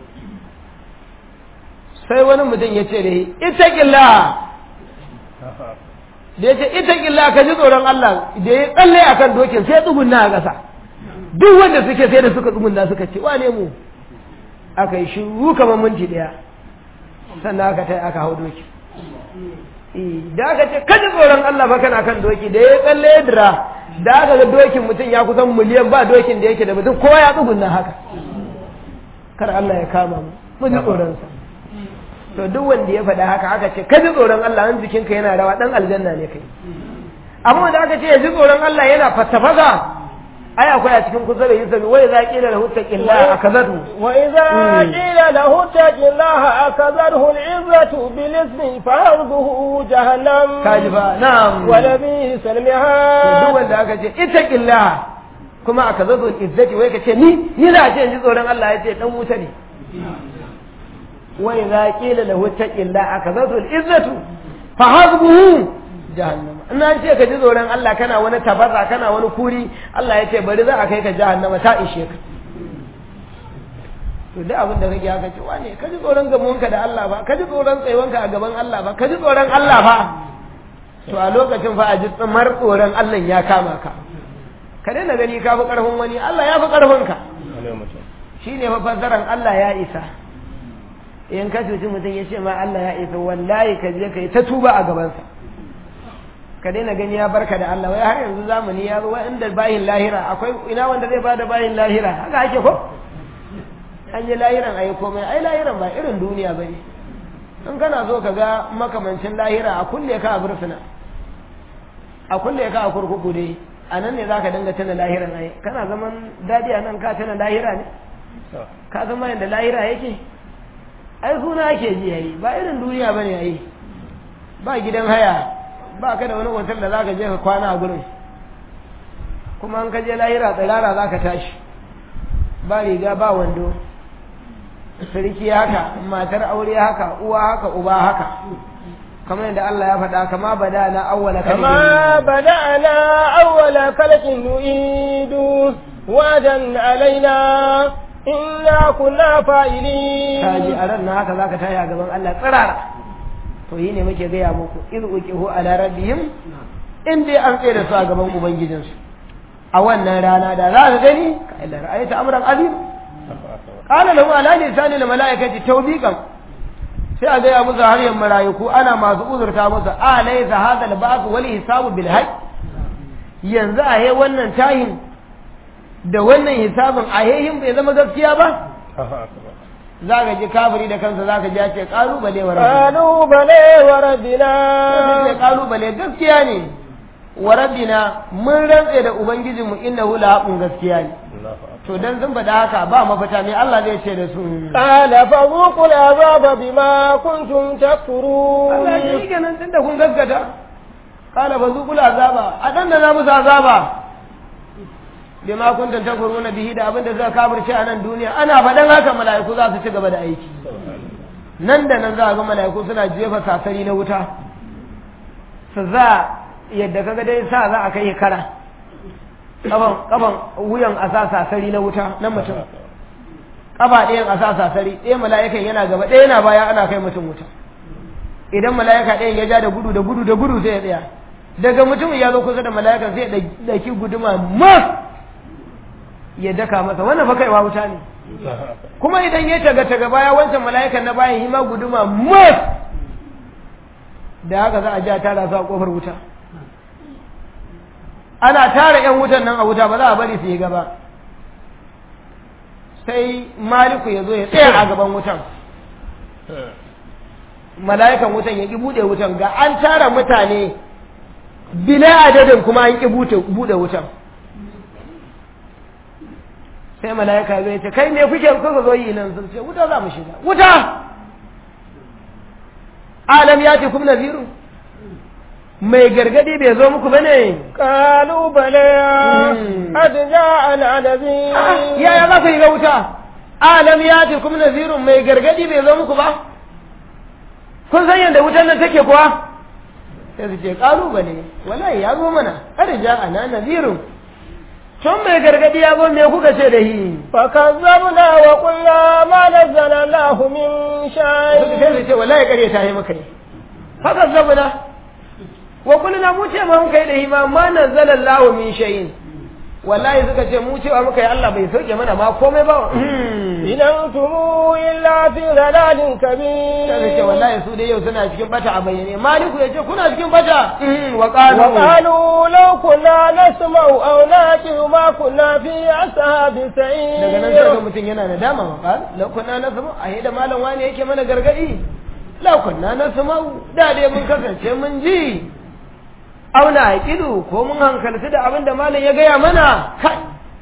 sai wani mutum ya ce da ita ƙilla da ya ce ita ƙilla ka ji tsoron Allah da ya tsalle a kan dokin sai tsugunna a ƙasa duk wanda suke sai da suka tsugunna suka ce wane mu aka yi shiru kamar minti ɗaya sannan aka tai aka hau doki da aka ce ka ji tsoron Allah ba kana kan doki da ya tsalle ya dira da aka ga dokin mutum ya kusan miliyan ba dokin da yake da mutum kowa ya tsugunna haka kar Allah ya kama mu mu ji tsoronsa to duk wanda ya faɗa haka aka ce ka ji tsoron Allah an jikinka yana rawa dan aljanna ne kai amma wanda aka ce ya ji tsoron Allah yana fattafaka ai akwai a cikin kusa da Yusuf wai za qila lahu taqilla akazatu وإذا قيل له اتق الله أخذته العزة بالإثم فحربه جهنم kaji fa na'am ولبئس to duk المهاد wanda aka ce ittaqillah kuma akazatu izzati wai ka ce ni ni za a ce in ji tsoron Allah ya ce dan wuta ne wai za qila lahu taqilla akazatu izzatu fa hasbuhu jahannama in an ce ka ji tsoron Allah kana wani tabarra kana wani kuri Allah ya ce bari za a kai ka jahannama ta ishe ka to duk abin da kake haka ce wane ka ji tsoron gamonka da Allah ba ka ji tsoron tsayuwanka a gaban Allah ba ka ji tsoron Allah ba to a lokacin fa a ji tsamar tsoron Allah ya kama ka ka daina gani ka fi karfin wani Allah ya fi karfin ka shine fa fassaran Allah ya isa in ka cuci mutum ya ce ma Allah ya isa wallahi ka je ka yi ta tuba a gabansa ka daina gani ya barka da Allah wai har yanzu zamani ya zo wai inda bayin lahira akwai ina wanda zai bada bayin lahira haka ake ko an yi lahiran ayi komai ai lahiran ba irin duniya bane in kana so ka ga makamancin lahira a kulle ka a bursuna a kulle ka a kurkuku dai a nan ne zaka dinga tana lahiran ai kana zaman dadi a nan ka tana lahira ne ka zama yadda lahira yake ai suna ake ji yayi ba irin duniya bane yayi ba gidan haya ba ka da wani hotel da zaka je ka kwana a gurin kuma an ka je lahira tsirara zaka tashi ba riga ba wando sarki haka matar aure haka uwa haka uba haka kamar yadda Allah ya faɗa kama bada na awwala كما بدأنا أول خلق نعيد وعدا علينا إنا كنا فاعلين kaji a ran na haka zaka tashi a gaban Allah tsirara to yi ne muke gaya muku iz uqihu ala rabbihim in dai an tsaye da su a gaban ubangijinsu a wannan rana da za ka gani ka illa ra'ayta amran azim qala lahu ala lisani al malaikati tawbiqan sai a gaya musu har yan mala'iku ana masu uzurta musu a laysa hadha al ba'th wal hisabu bil haqq yanzu a he wannan tahin da wannan hisabin a hehin bai zama gaskiya ba za ka ji kafiri da kansa za ka ji ya ce kalubale wa rabbina قالوا بلى وربنا ce kalubale gaskiya ne wa rabbina mun rantse da ubangijinmu innahu la haqqun gaskiya ne to dan sun faɗa haka ba mafita me Allah zai ce da su قال فذوقوا العذاب بما كنتم تكفرون Allah ya yi kenan tunda kun gaskata qala fazuqul azaba a dan da za musu azaba bima kuntum takfuruna bihi da abin da suka kafirce a nan duniya ana faɗan haka mala'iku za su ci gaba da aiki nan da nan za a ga mala'iku suna jefa sasari na wuta su za yadda kaga dai sa za a kai kara kaban kaban wuyan a sa sasari na wuta na mutum kafa ɗayan a sa sasari ɗaya mala'ikan yana gaba ɗaya yana baya ana kai mutum wuta idan mala'ika ɗayan ya ja da gudu da gudu da gudu sai ya tsaya daga mutum ya zo kusa da mala'ikan sai ya ɗauki guduma mas ya daka masa wannan fa kaiwa wuta ne kuma idan ya taga taga baya wancan mala'ikan na bayan hima guduma mas da haka za a ja tara su a kofar wuta ana tara yan wutan nan a wuta ba za a bari su yi gaba sai maliku ya zo ya tsaya a gaban wutan mala'ikan wutan ya ƙi buɗe wutan ga an tara mutane bila adadin kuma an ƙi buɗe wutan sai mala'ika zai ce kai me kuke kuka zo yi nan sun ce wuta za mu shiga wuta alam ya ce kuma naziru mai gargadi bai zo muku bane قالوا بلى قد جاءنا نذير yaya za ku yi ga wuta alam ya ce kuma naziru mai gargadi bai zo muku ba kun san yadda wutan nan take kuwa sai su ce kalubale wallahi ya zo mana arja ana nazirun tun mai gargadi ya zo me kuka ce da shi فكذبنا وقلنا ما نزل الله من suka شيء sai su ce wallahi kare ta yi maka ne haka zabuna wa kulluna mu ce ma muka yi da shi ma ma nazzala Allahu min shay'in wallahi suka ce mu cewa muka yi Allah bai sauke mana ma komai ba إن أنتم إلا في ضلال sai su ce كبير wallahi su dai yau suna cikin bata a bayyane maliku ya ce kuna cikin bata wa qalu وقالوا لو كنا نسمع أو نعقل ما كنا في أصحاب daga nan sai ga السعير mutum yana nadama ma qal law kunna nasma a da malam wani yake mana gargadi law kunna nasma da dai mun kasance mun ji auna aqidu ko mun hankalci da abin da malam ya gaya mana kai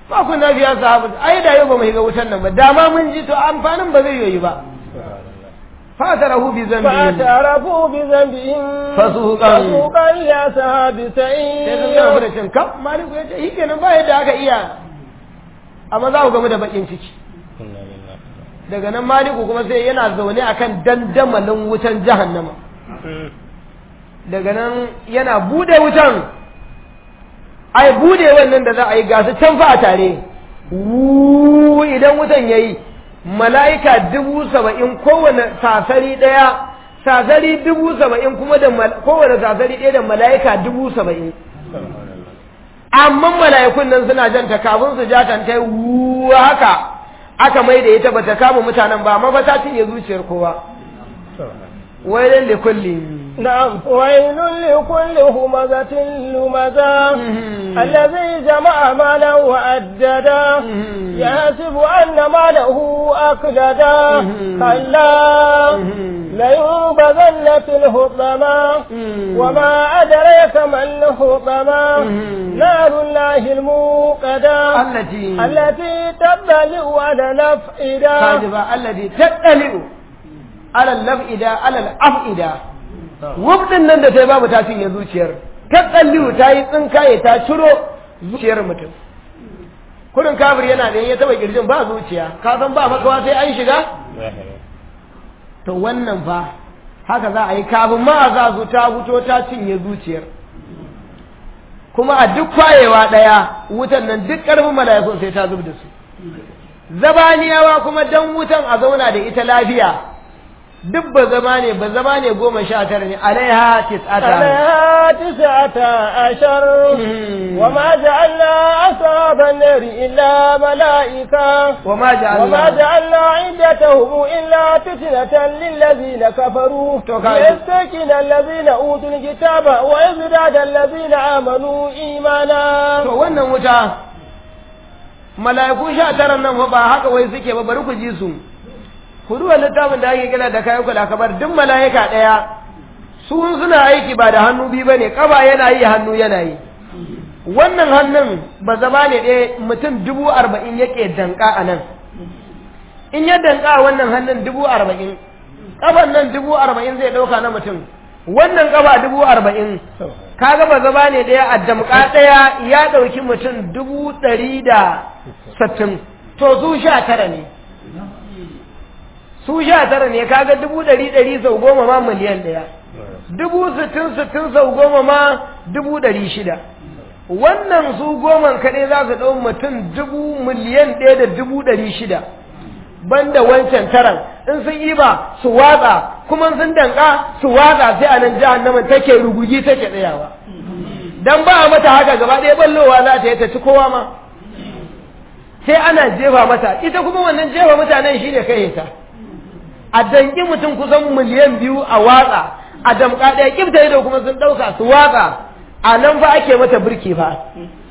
ba ku na biya sahabu ai da yau ba mu shiga wutan nan ba dama mun ji to amfanin ba zai yi ba fatarahu bi zambi فاعترفوا بذنبهم فسوقا فسوقا لأصحاب sai sun gama سعير da cin kam maliku ya ce shi kenan ba yadda aka iya amma za ku gamu da bakin ciki inna lillahi daga nan maliku kuma sai yana zaune akan dandamalin wutan jahannama daga nan yana bude wutan ai bude wannan da za a yi gasu can fa a tare Wuuu, idan wutan ya yi mala'ika dubu saba'in kowane sasari ɗaya sasari dubu saba'in kuma da mal- kowane sasari ɗaya da mala'ika dubu saba'in amma mala'ikun nan suna janta kafin su ja ta yi wuuu haka aka mai da ita bata kama mutanen ba amma ba ta cinye zuciyar kowa wailin likulli نعم ويل لكل همزة لمزة الذي جمع مالا وأددا يحسب أن ماله أكلدا كلا لينبذن في الحطمة وما أدريك ما الحطمة نار الله الموقدة التي التي تطلع على الأفئدة kajiba alladi tattali'u alal lab'ida alal af'ida wubdin nan da ta yi babu ta cinye zuciyar tattali'u ta yi tsinkaye ta ciro zuciyar mutum kurin kafir yana da ya taba kirjin ba zuciya ka san ba makawa sai an shiga to wannan fa haka za a yi kafin ma a za su ta fito ta cinye zuciyar kuma a duk kwayewa ɗaya wutan nan duk ƙarfin mala'ikun sai ta zub da su zabaniyawa kuma dan wutan a zauna da ita lafiya duk ba zama ne ba zama ne goma sha tara ne alaiha tis'ata عليها تسعة عشر وما جعلنا أصحاب النار إلا ملائكة wa ma وما ja'alna جعلنا عدتهم إلا فتنة للذين كفروا تو كاي. ليستكن الذين أوتوا الكتاب ويزداد الذين آمنوا إيمانا to wannan wuta mala'iku sha tara nan fa ba haka wai suke ba bari ku ji su ku duba littafin da ake kira da kayan kula kabar duk mala'ika ɗaya su suna aiki ba da hannu biyu bane kaba yana yi hannu yana yi wannan hannun ba zama ne ɗaya mutum dubu arba'in yake danka a nan in ya danka a wannan hannun dubu arba'in ƙafan nan dubu arba'in zai ɗauka na mutum wannan ƙafa dubu arba'in kaga ba zama ne ɗaya a damƙa ɗaya ya ɗauki mutum dubu ɗari da sattin to su sha tara ne su sha tara ne kaga dubu ɗari ɗari sau goma ma miliyan ɗaya dubu sittin sittin sau goma ma dubu ɗari shida wannan su goman kaɗai za su ɗau mutum dubu miliyan ɗaya da dubu ɗari shida banda wancan taran in sun yi ba su watsa kuma sun danka su watsa sai a nan jahannamin take rugugi take tsayawa dan ba a mata haka gaba ɗaya ballowa za ta yi ta ci kowa ma sai ana jefa mata ita kuma wannan jefa mutanen shine kai ta a danki mutum kusan miliyan biyu a watsa a damƙa ɗaya kifta ido kuma sun ɗauka su watsa a nan fa ake mata birki fa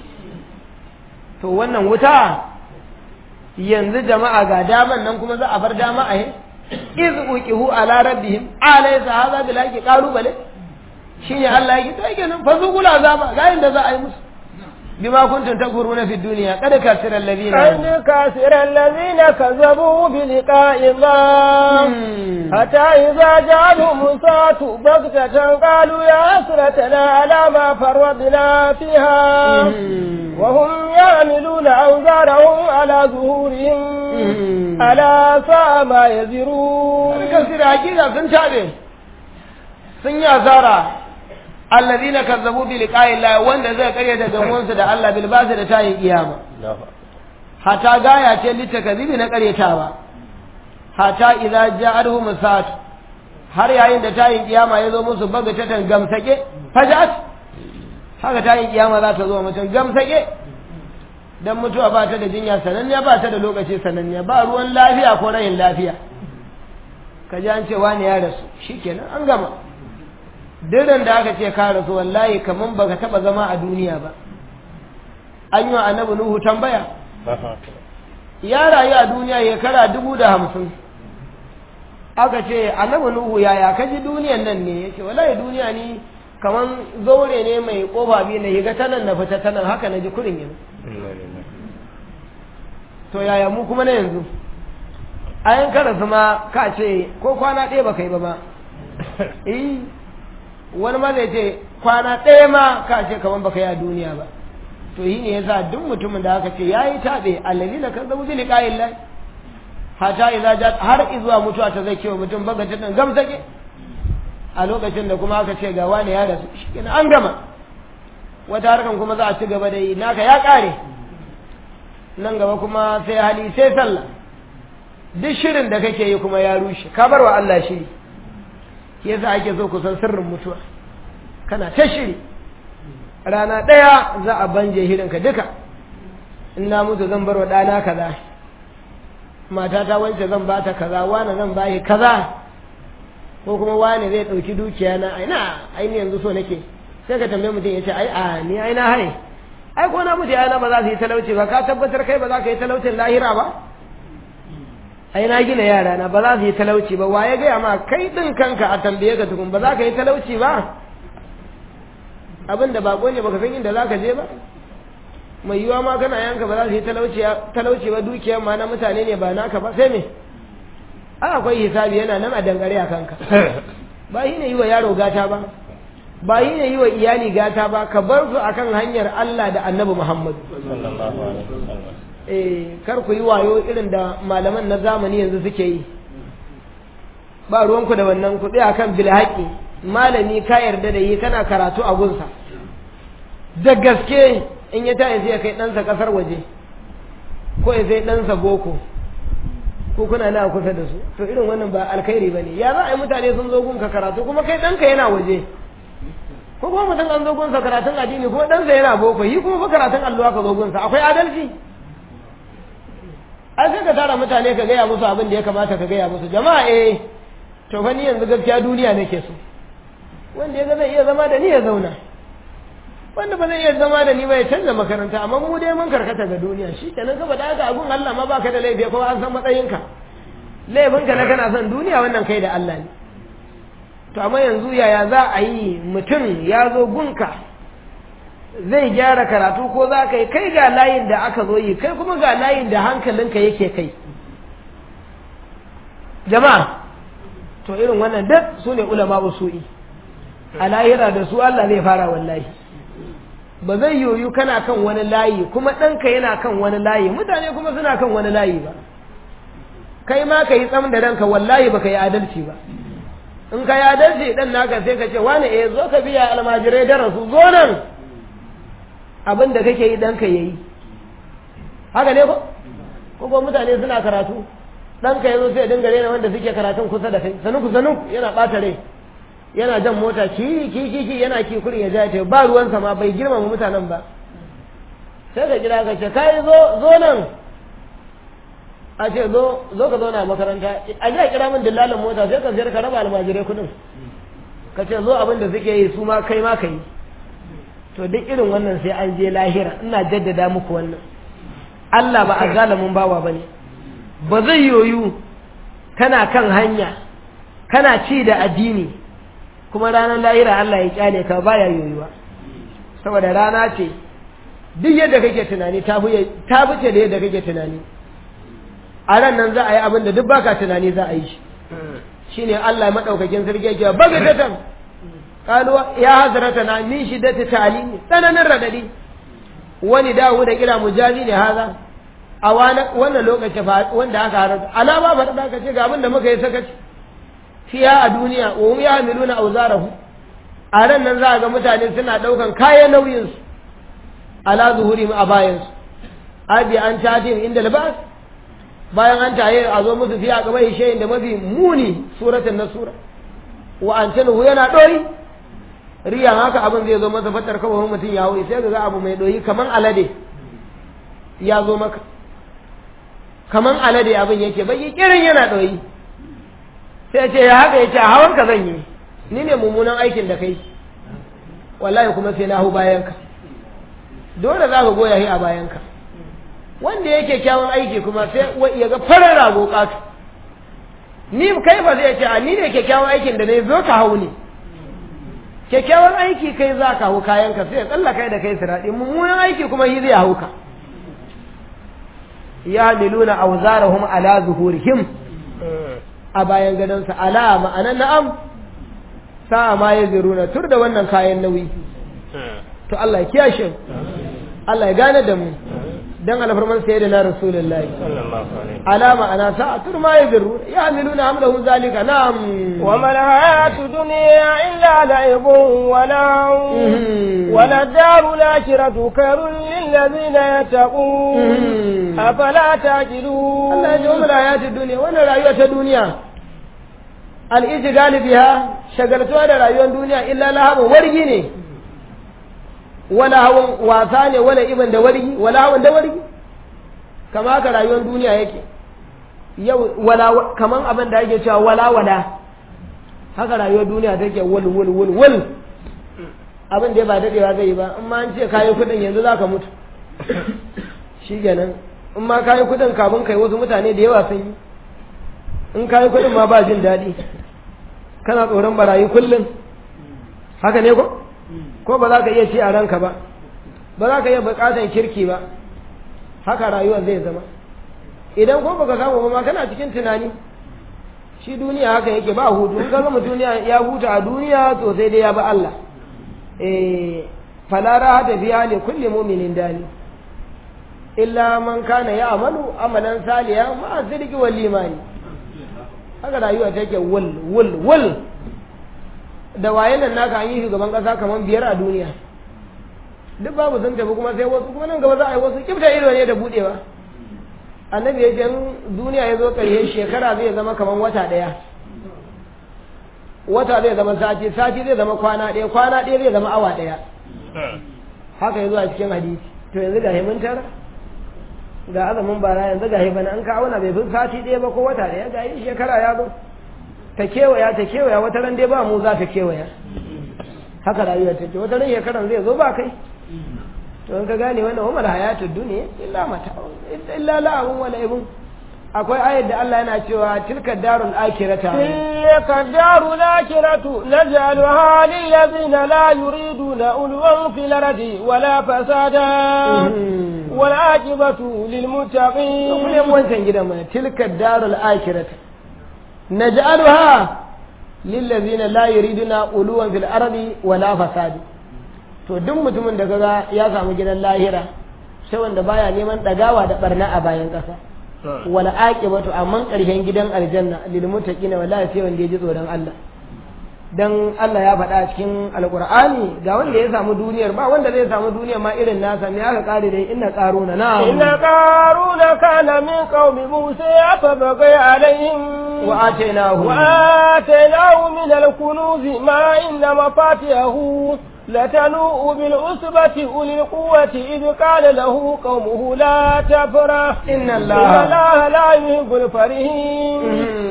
to wannan wuta yanzu jama'a ga daman nan kuma za a bar dama a yi iz uqihu ala rabbihim alaysa hadha bil haqi qalubale shine Allah yake to kenan fa zuqul azaba ga inda za a yi musu bima kuntum takfuruna fid dunya qad kasira alladhina قد كسر الذين كذبوا بلقاء الله حتى إذا جاءهم الساعة بغتة قالوا يا حسرتنا على ما فرطنا فيها وهم يعملون أوزارهم على ظهورهم ألا ساء ما يزرون qad kasira hakika sun tabe sun yi asara alladhina kazzabu bi liqa'i Allah wanda zai karyata gamuwansu da Allah bil basi da tayin kiyama hata gaya ce littakazibi na karyatawa hata idza ja'alhum sa'at har yayin da tayin kiyama ya zo musu baga tatan gamsake fajat haka tayin kiyama za ta zo mutum gamsake dan mutuwa ba ta da jinya sananniya ba ta da lokaci sananniya ba ruwan lafiya ko rayin lafiya ka ji an ce wani ya rasu shikenan an gama diran da aka ce ka rasu wallahi kaman baka taba zama a duniya ba an yi wa annabi nuhu tambaya ya rayu a duniya shekara dubu da hamsin aka ce annabi nuhu yaya ka ji duniyan nan ne yake wallahi duniya ni kaman zaure ne mai kofa biyu na yiga tanan na fita tanan haka na ji kurin yanzu to yaya mu kuma na yanzu a yan karasu ma ka ce ko kwana ɗaya ba kai ba ma eh wani ma zai ce kwana ɗaya ma ka ce kamar baka yi a duniya ba to yi ne yasa duk mutumin da aka ce ya yi taɓe allazi na kan zabu zili ƙayin lai hata idza jat har izuwa mutuwa ta zai kewa mutum baga ta dan gamsake a lokacin da kuma aka ce ga wani ya rasu shikenan an gama wata harkan kuma za a ci gaba da yi naka ya ƙare nan gaba kuma sai hali sai sallah duk shirin da kake yi kuma ya rushe ka bar wa Allah shiri yasa ake so ku san sirrin mutuwa kana ta shiri rana ɗaya za a banje hirinka duka in na mutu zan bar wa ɗana kaza matata wance zan ba ta kaza wani zan ba shi kaza ko kuma wani zai ɗauki dukiya na aina aini yanzu so nake sai ka tambaye mutum ya ce ai a ni ai na hai ai ko na mutu yana ba za su yi talauci ba ka tabbatar kai ba za ka yi talaucin lahira ba ai na gina yara na ba za su yi talauci ba wa ya gaya ma kai ɗin kanka a tambaye ka tukun ba za ka yi talauci ba abin da bako ne baka san inda za ka je ba mai yiwa ma kana yanka ba za su yi talauci ba dukiyar ma na mutane ne ba naka ba sai me an akwai hisabi yana nan a dangare a kanka ba yi ne yi wa yaro gata ba ba yi ne yi wa iyali gata ba ka bar su akan hanyar Allah da annabi Muhammadu eh kar ku yi wayo irin da malaman na zamani yanzu suke yi ba ruwanku da wannan ku tsaya kan bilhaki malami ka yarda da yi kana karatu a gunsa da gaske in ya tayi sai ya kai ɗansa ƙasar waje ko ya sai ɗansa boko ko kuna na kusa da su to irin wannan ba alkhairi ba ne ya za a yi mutane sun zo gunka karatu kuma kai ɗanka yana waje ko kuma mutum an zo gunsa karatun addini kuma ɗansa yana boko yi kuma fa karatun alluwa ka zo gunsa akwai adalci an sai ka tara mutane ka gaya musu abin da ya kamata ka gaya musu jama'a eh to fa ni yanzu gaskiya duniya nake so wanda ya ga zai iya zama da ni ya zauna wanda ba zai iya zama da ni ba ya canza makaranta amma mu dai mun karkata ga duniya shi kenan ka faɗa haka abun Allah ma baka da laifi ko an san matsayinka laifinka na kana son duniya wannan kai da Allah ne to amma yanzu yaya za a yi mutum ya zo gunka zai gyara karatu ko za ka yi kai ga layin da aka zo yi kai kuma ga layin da hankalinka yake kai jama'a to irin wannan duk su ne ulama usu'i a lahira da su Allah zai fara wallahi ba zai yoyu kana kan wani layi kuma ɗanka yana kan wani layi mutane kuma suna kan wani layi ba kai ma ka yi tsam da ranka wallahi ba ka yi adalci ba in ka yi adalci ɗan naka sai ka ce wani eh zo ka biya almajirai darasu zo nan abin da kake yi ɗanka ya yi haka ne ko ko mutane suna karatu ɗanka ya zo sai dinga rena wanda suke karatun kusa da kai sanuku sanuku yana ɓata rai yana jan mota ki ki ki ki yana ki kurin ya ja ta ba ruwansa ma bai girmama mutanen ba sai ka kira ka ce kai zo zo nan a ce zo zo ka zauna a makaranta a ji a kira min dillalin mota sai ka ziyar ka raba almajirai kudin ka ce zo abin da suke yi su ma kai ma ka yi to duk irin wannan sai an je lahira ina jaddada muku wannan Allah ba a zalamin bawa bane ba zai yoyu kana kan hanya kana ci da addini kuma ranar lahira Allah ya kyale ka baya yoyuwa saboda rana ce duk yadda kake tunani ta fice da yadda kake tunani a ran nan za a yi abin da duk baka tunani za a yi shi shine Allah madaukakin sarki yake baga datan qalu ya hazrata na min shiddati ta'limi tsananin radadi wani dawo da kira mujazi ne haza a wannan lokaci wanda aka harata alama ba da ka ce ga abin da muka yi sakaci fiya a duniya wa hum yahmiluna awzarahu a ran nan za a ga mutane suna daukan kayan nauyin su ala zuhurihim a bayan su abi an tatin inda libas bayan an taye a zo musu fiya gaba shayin da mafi muni suratul nasura wa an tanu yana doyi riyan haka abin zai zo masa fatar kawai mutum ya hauri sai ga abu mai doyi kaman alade ya zo maka kaman alade abin yake bai kirin yana doyi sai ce ya haka ya ce a hawan ka zan yi ni ne mummunan aikin da kai wallahi kuma sai na hau bayanka dole za ka goya shi a bayanka wanda yake kyawun aiki kuma sai ya ga farar rago ƙato ni kai ba zai ce a ni ne kyakkyawan aikin da ne zo ka hau ne kyakkyawan aiki kai za ka hau kayanka sai ya tsalla kai da kai siraɗi mummunan aiki kuma shi zai hau ka yahmiluna awzarahum ala zuhurihim a bayan gadonsa ala ma'anan na'am sa'a ma ya ziruna tur da wannan kayan nauyi to Allah ya kiyashe Allah ya gane da mu dan alfarman sayyidina rasulullahi ala ma'ana sa'a tur ma ya ziruna yahmiluna hamlahum zalika na'am وما الحياة الدنيا إلا لعب ولهو وللدار الآخرة خير للذين يتقون أفلا تعقلون Allah ya ji umar hayatun duniya wannan rayuwa ta duniya al'iji biha shagaltuwa da rayuwar duniya illa lahabin wargi ne wala hawan wasa ne wala iban da wargi wala hawan da wargi kama haka rayuwar duniya yake yau wala kaman abin da ake cewa wala wala haka rayuwar duniya take wul wul wul wul abin da ba dadewa zai yi ba in ma an ce kayi kudin yanzu zaka mutu shikenan in ma kayi kudin kafin kai wasu mutane da yawa sun yi in kayi kudin ma ba jin daɗi kana tsoron barayi kullum haka ne ko ko ba za ka iya ci a ranka ba ba za ka iya buƙatar kirki ba haka rayuwar zai zama idan ko baka samu ba ma kana cikin tunani shi duniya haka yake ba hutu in ka gama duniya ya huta a duniya to sai dai ya ba Allah eh fala rahata fiha li kulli mu'minin dani illa man kana ya amalu amalan saliya ma sidiki wal imani haka rayuwa take wul wul wul da waye nan naka an yi shugaban kasa kaman biyar a duniya duk babu sun tafi kuma sai wasu kuma nan gaba za a yi wasu kifta ido ne da budewa annabi ya ce duniya ya zo ƙarshe shekara zai zama kaman wata ɗaya wata zai zama sati sati zai zama kwana ɗaya kwana ɗaya zai zama awa ɗaya haka ya zo a cikin hadisi to yanzu ga mun tara ga azumin bara yanzu ga bana an kawo na bai fi sati ɗaya ba ko wata ɗaya ga yi shekara ya zo ta kewaya ta kewaya wata ran dai ba mu za ta kewaya haka rayuwar take wata ran shekaran zai zo ba kai to in ka gane wannan umar hayatud duniya illa mata illa la'abun wala ibun akwai ayar da Allah yana cewa tilka darul akhirata tilka darul akhiratu naj'aluha lil ladina la yuriduna ulwan fil ardi wala fasada wal aqibatu lil muttaqin kuma wancan gidan mana tilka darul akhirata naj'aluha lil ladina la yuriduna ulwan fil ardi wala fasada to duk mutumin da kaga ya samu gidan lahira sai wanda baya neman dagawa da barna a bayan kasa wala aqibatu amman karshen gidan aljanna lil muttaqina wallahi sai wanda ya ji tsoron Allah dan Allah ya faɗa cikin alqur'ani ga wanda ya samu duniyar ba wanda zai samu duniyar ma irin nasa me aka kare dai inna qaruna na inna qaruna kana min qaumi musa fa bagai alaihim wa atainahu wa atainahu min al-kunuz ma inna mafatihahu لتنوء بالعصبة أولي القوة إذ قال له قومه لا تفرح إن الله, إن الله لا يحب الفرحين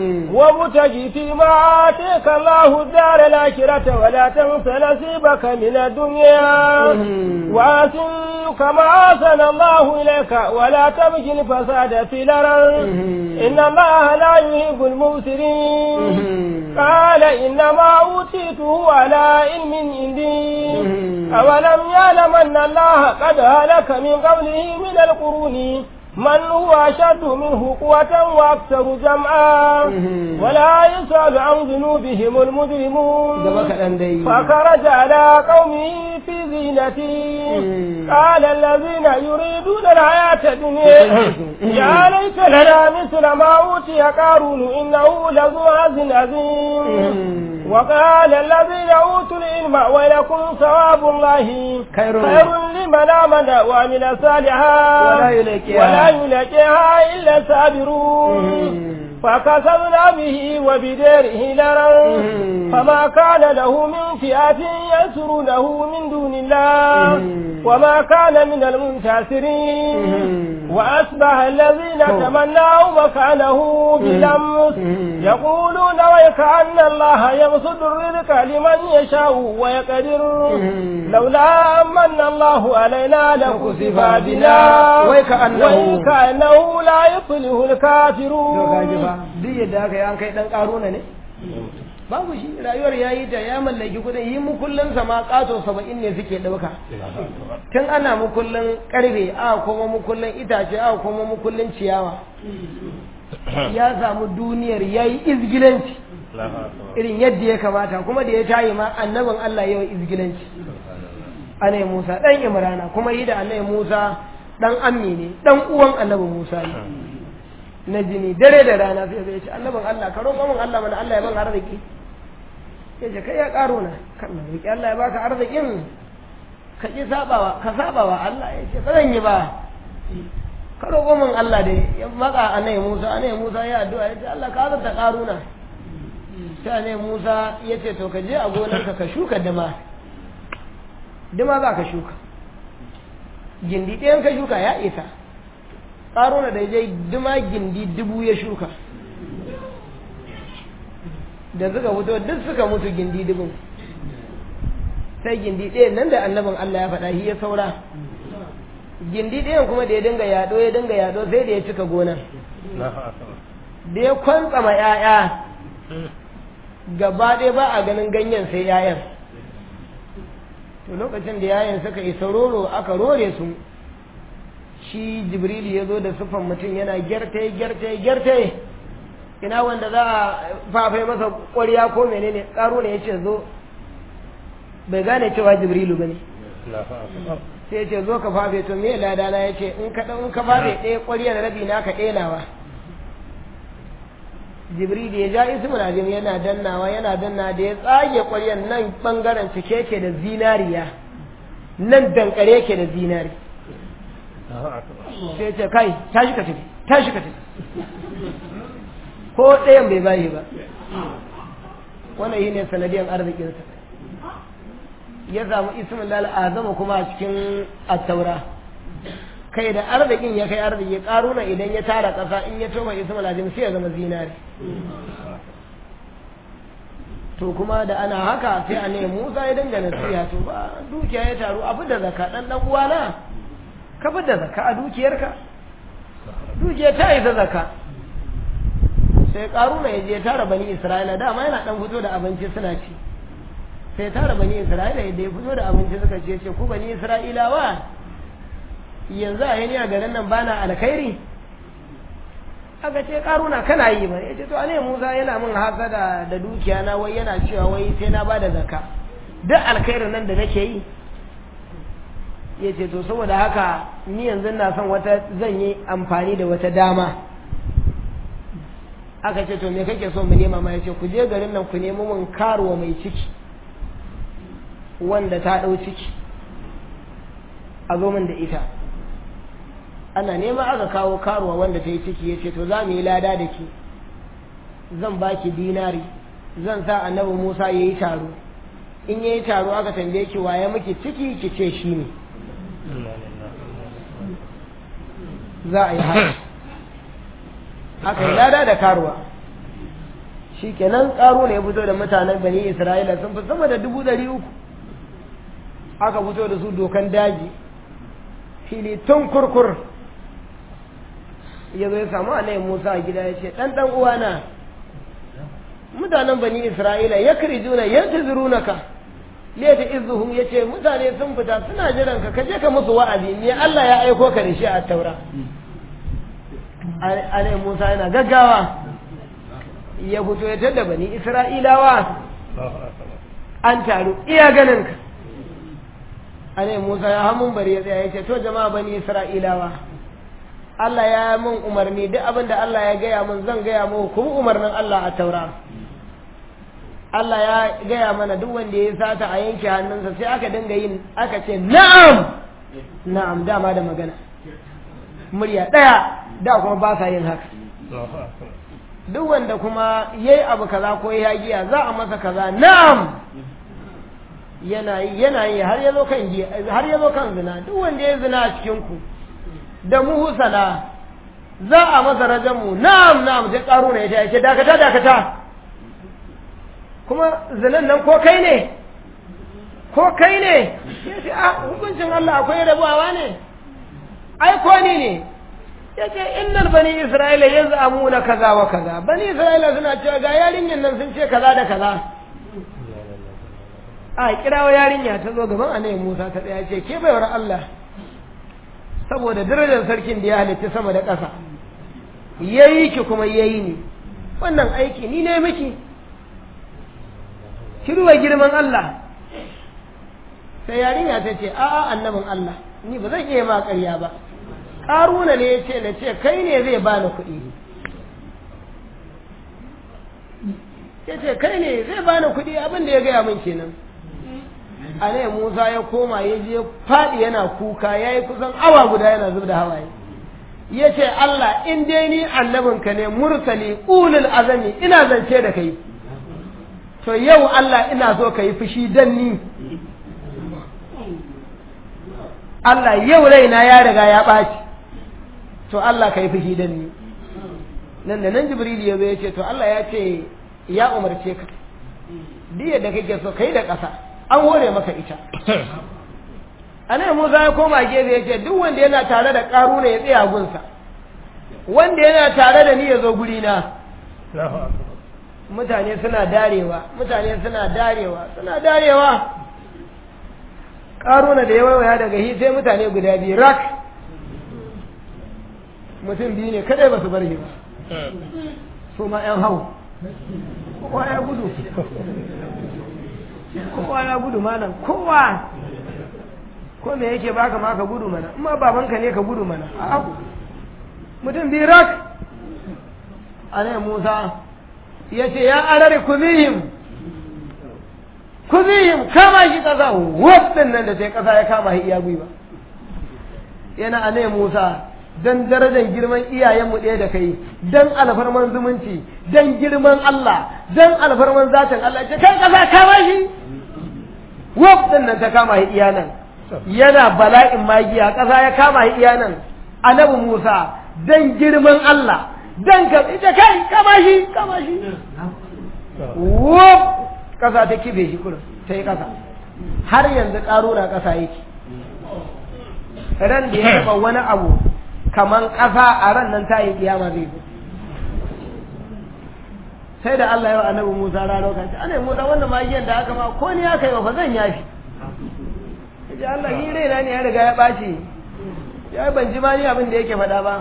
وابتغ فيما آتيك الله الدار الآخرة ولا تنس نصيبك من الدنيا وأحسن كما أحسن الله إليك ولا تبغي الفساد في الأرض إن الله لا يحب المفسدين قال إنما أوتيته على علم عندي أولم يعلم أن الله قد هلك من قبله من القرون من هو أشد منه قوة وأكثر جمعا ولا يسأل عن ذنوبهم المجرمون فخرج على قومه في زينته قال الذين يريدون الحياة الدنيا يا ليت لنا مثل ما أوتي قارون إنه لذو عز عظيم وقال الذين أوتوا العلم ويلكم ثواب الله خير, خير لمن آمن وعمل صالحا ولا يلقيها ولا يلقيها إلا الصابرون فكسبنا به وبداره نارا فما كان له من فئة ينصرونه من دون الله وما كان من المنتصرين وأصبح الذين تمنوا مكانه بلمس يقولون ويكأن الله يبسط الرزق لمن يشاء ويقدر لولا أمن الله علينا لكسف بنا ويكأنه ويكأنه لا يفلح الكافرون duk yadda aka yi an kai dan karuna ne babu shi rayuwar ya yi ta ya mallaki kudin yi mukullinsa ma kato saba'in ne suke ɗauka tun ana mukullin karfe a kuma mukullin itace a kuma mukullin ciyawa ya samu duniyar ya yi izgilanci irin yadda ya kamata kuma da ya tayi ma annabin Allah yau izgilanci anai Musa dan Imrana kuma yi da anai Musa dan ammi ne dan uwan annabi Musa ne na jini dare da rana sai zai ce annabin Allah ka roƙo min Allah mana Allah ya ban arziki ya ce kai ya karo na kan na roƙi Allah ya baka arzikin ka ki sabawa ka sabawa Allah ya ce ba zan yi ba ka roƙo min Allah dai ya maka anai Musa anai Musa ya addu'a ya ce Allah ka azurta karuna sai anai Musa ya ce to ka je a gonarka ka shuka dama dama za ka shuka gindi ɗayan ka shuka ya isa karuna da je dama gindi dubu ya shuka da suka fito duk suka mutu gindi dubun sai gindi ɗayan nan da annabin Allah ya faɗa shi ya saura gindi ɗayan kuma da ya dinga yaɗo ya dinga yaɗo sai da ya cika gonan da ya kwantsama ‘ya'ya gaba ɗaya ba a ganin ganyen sai ‘ya'yan to lokacin da ‘ya'yan suka isa roro aka rore su shi jibrilu ya zo da siffan mutum yana gyarte gyarte gyarte ina wanda za a fafai masa ƙwarya ko menene ƙaro ne ya ce zo bai gane cewa jibrilu ba ne sai ce zo ka fafe to me ladana ya ce in ka in ka fafe ɗaya ƙwaryar rabi na ka ɗenawa jibril ya ja ismul azim yana dannawa yana danna da ya tsage ƙwaryar nan bangaren cike ke da zinariya nan dankare ke da zinari sai ce kai tashi ka tafi tashi ka tafi ko ɗayan bai bayi ba wannan shi ne sanadiyar arzikinsa ya samu ismin lal azama kuma a cikin attaura kai da arzikin ya kai arziki karuna idan ya tara ƙasa in ya toma ismin lazim sai ya zama zinari to kuma da ana haka sai a ne musa ya dinga nasiha to ba dukiya ya taru abu da zaka dan dan uwana ka fi da zaka a dukiyarka dukiya ta isa zaka sai karuna ya je tara bani isra'ila dama yana dan fito da abinci suna ci sai tara bani isra'ila yadda ya fito da abinci suka ce ce ku bani isra'ilawa yanzu a yani a garin nan bana alkhairi aka ce karuna kana yi ba ya ce to ne musa yana min hasada da dukiya na wai yana cewa wai sai na bada zakka duk alkhairin nan da nake yi ya ce to saboda haka ni yanzu na son wata zan yi amfani da wata dama aka ce to me kake so mu nema ma ya ce ku je garin nan ku nemo mun karuwa mai ciki wanda ta ɗau ciki a zo min da ita ana nema aka kawo karuwa wanda ta yi ciki ya ce to za mu yi lada da ki zan ba ki dinari zan sa annabi musa ya yi taro in ya yi taro aka tambaye ki waye miki ciki ki ce shi ne za a yi haka aka yi lada da karuwa shi kenan karo ne ya fito da mutanen bani isra'ila sun fi sama da dubu ɗari uku aka fito da su dokan daji fili tun kurkur ya zo ya samu anayin musa a gida ya ce ɗan ɗan uwana mutanen bani isra'ila ya kiri juna ya ta zurunaka leta izuhum ya ce mutane sun fita suna jiran ka kaje ka musu wa'azi ne Allah ya aiko ka da shi a taura anayin musa yana gaggawa ya fito ya tada bani isra'ilawa an taru iya ganin ka ane Musa ya hamun bari ya tsaya ya ce to jama'a bani Isra'ilawa Allah ya yi min umarni duk abin da Allah ya gaya min zan gaya muku kuma umarnin Allah a taura Allah ya gaya mana duk wanda ya sata a yanke hannunsa sai aka dinga yin aka ce na'am na'am dama da magana murya ɗaya da kuma ba sa yin haka duk wanda kuma yayi abu kaza ko ya giya za a masa kaza na'am yana yi yana yi har yazo kan giya har yazo kan zina duk wanda ya zina a cikin ku da muhsana za a masa rajamu na'am na'am sai karo ne ya ce dakata dakata kuma zinan nan ko kai ne ko kai ne ya ce a hukuncin Allah akwai rabuwa ne ai ko ni ne ya ce innal bani isra'ila yanzu amuna kaza wa kaza bani isra'ila suna cewa ga yarinyan nan sun ce kaza da kaza a kirawo yarinya ta zo gaban annabi Musa ta tsaya ce ke baiwar Allah saboda darajar sarkin da ya halitta sama da ƙasa yayi ki kuma yayi ni wannan aiki ni ne miki ki duba girman Allah sai yarinya ta ce a'a annabin Allah ni ba zan iya ma ƙarya ba ƙaruna ne ya ce na ce kai ne zai bani kuɗi ya ce kai ne zai bani kuɗi abin da ya gaya min kenan a ne musa ya koma ya je faɗi yana kuka ya yi kusan awa guda yana zub da hawaye ya ce allah in dai ni annabinka ne mursali ulul azami ina zance da kai to yau allah ina so ka yi fushi dan ni Allah yau raina ya riga ya ɓaci to Allah ka yi fushi da ni nan da nan Jibril ya zo ya ce to Allah ya ce ya umarce ka diya da kake so kai da ƙasa an hore maka ita anan Musa ya koma gefe ya ce duk wanda yana tare da ƙaruna ya tsaya gunsa wanda yana tare da ni ya zo guri na mutane suna darewa mutane suna darewa suna darewa ƙaruna da ya waiwaya daga hi sai mutane guda biyu rak mutum biyu ne kadai ba su bar shi ba su ma ‘yan hau kowa ya gudu kowa ya gudu malam kowa ko me yake baka ma ka gudu mana amma babanka ne ka gudu mana a mutum biyu rak a ne musa ya ce ya arare kuzihim kuzihim kama shi ƙasa wadda nan da sai ƙasa ya kama shi iya gwiwa yana a ne musa don darajar girman iyayenmu ɗaya da kai don alfarman zumunci don girman Allah don alfarman zatin Allah ce kai ƙasa kama shi wadda nan ta kama shi iya nan yana bala'in magiya ƙasa ya kama shi iya nan annabi Musa don girman Allah don ka ita kai kama shi kama shi wop ƙasa ta kibe shi kurin ta yi ƙasa har yanzu ƙaruna ƙasa yake ran da ya taɓa wani abu kaman ƙasa a ran nan ta yi kiyama zai zo sai da Allah ya wa annabi Musa rano kan ce annabi Musa wannan magiyan da aka ma ko ni aka yi wa fa zan yafi yace Allah ni raina ne ya riga ya ɓaci ya ban ji ma ni abin da yake faɗa ba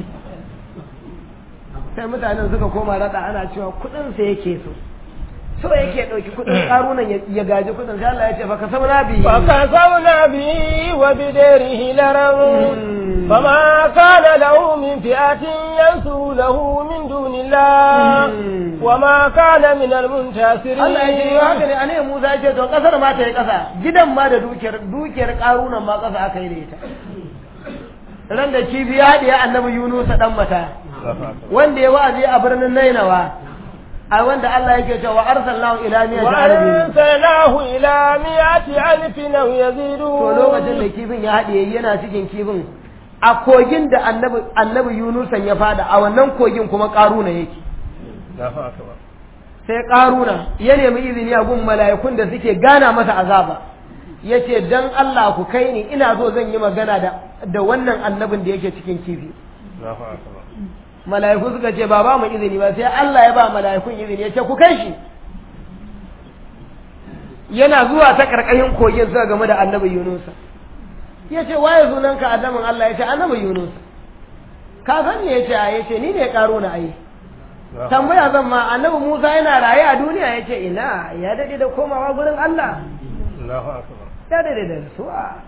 sai mutanen suka koma raɗa ana cewa kuɗinsa yake so so yake ɗauki kuɗin ƙarunan ya gaji kuɗin sai Allah ya ce fa kasabna bi fa kasabna bi wa bidarihi laram فما كان له من فئة ينصر له من دون الله وما كان من المنتصرين Allah ya ce haka ne ane Musa ya ce to kasar ma ta yi kasa gidan ma da dukiyar dukiyar ƙarunan ma kasa aka yi da ita ran da kifi ya haɗe annabi Yunus dan mata wanda ya wa'azi a birnin Nainawa a wanda Allah yake cewa arsalnahu ila miyati alfin arsalnahu ila miyati alfin aw yazidu to lokacin da kifin ya haɗe yana cikin kifin a kogin da annabi annabi Yunusan ya fada a wannan kogin kuma karuna yake sai karuna ya nemi izini a gun mala'ikun da suke gana masa azaba yace dan Allah ku kai ni ina so zan yi magana da da wannan annabin da yake cikin kifi mala'iku suka ce ba ba mu izini ba sai Allah ya ba mala'ikun izini ya ce ku kai shi yana zuwa ta karkashin kogin suka game da annabi Yunus ya ce waye sunanka annabin Allah ya ce annabi Yunus ka san ne ya ce ya ce ni ne karo na ai tambaya zan ma annabi Musa yana raye a duniya ya ce ina ya dade da komawa gurin Allah ya dade da rasuwa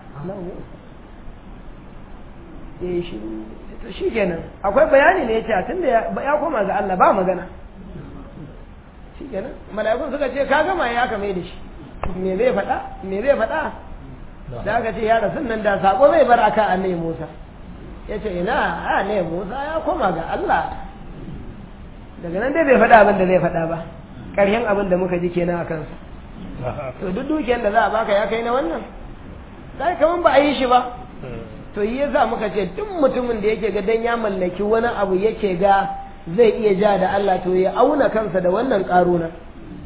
ya shi shi kenan akwai bayani ne ya ce tun da ya koma ga Allah ba magana shi kenan mala'ikun suka ce ka gama ya kame da shi me zai faɗa me zai faɗa da aka ce ya rasu nan da sako zai bar aka annabi Musa ya ce ina a ne Musa ya koma ga Allah daga nan dai bai faɗa abin da zai faɗa ba ƙarshen abin da muka ji kenan a kansa to duk dukiyar da za a baka ya kai na wannan sai kaman ba a yi shi ba to yi yasa muka ce duk mutumin da yake ga dan ya mallaki wani abu yake ga zai iya ja da Allah to ya auna kansa da wannan karuna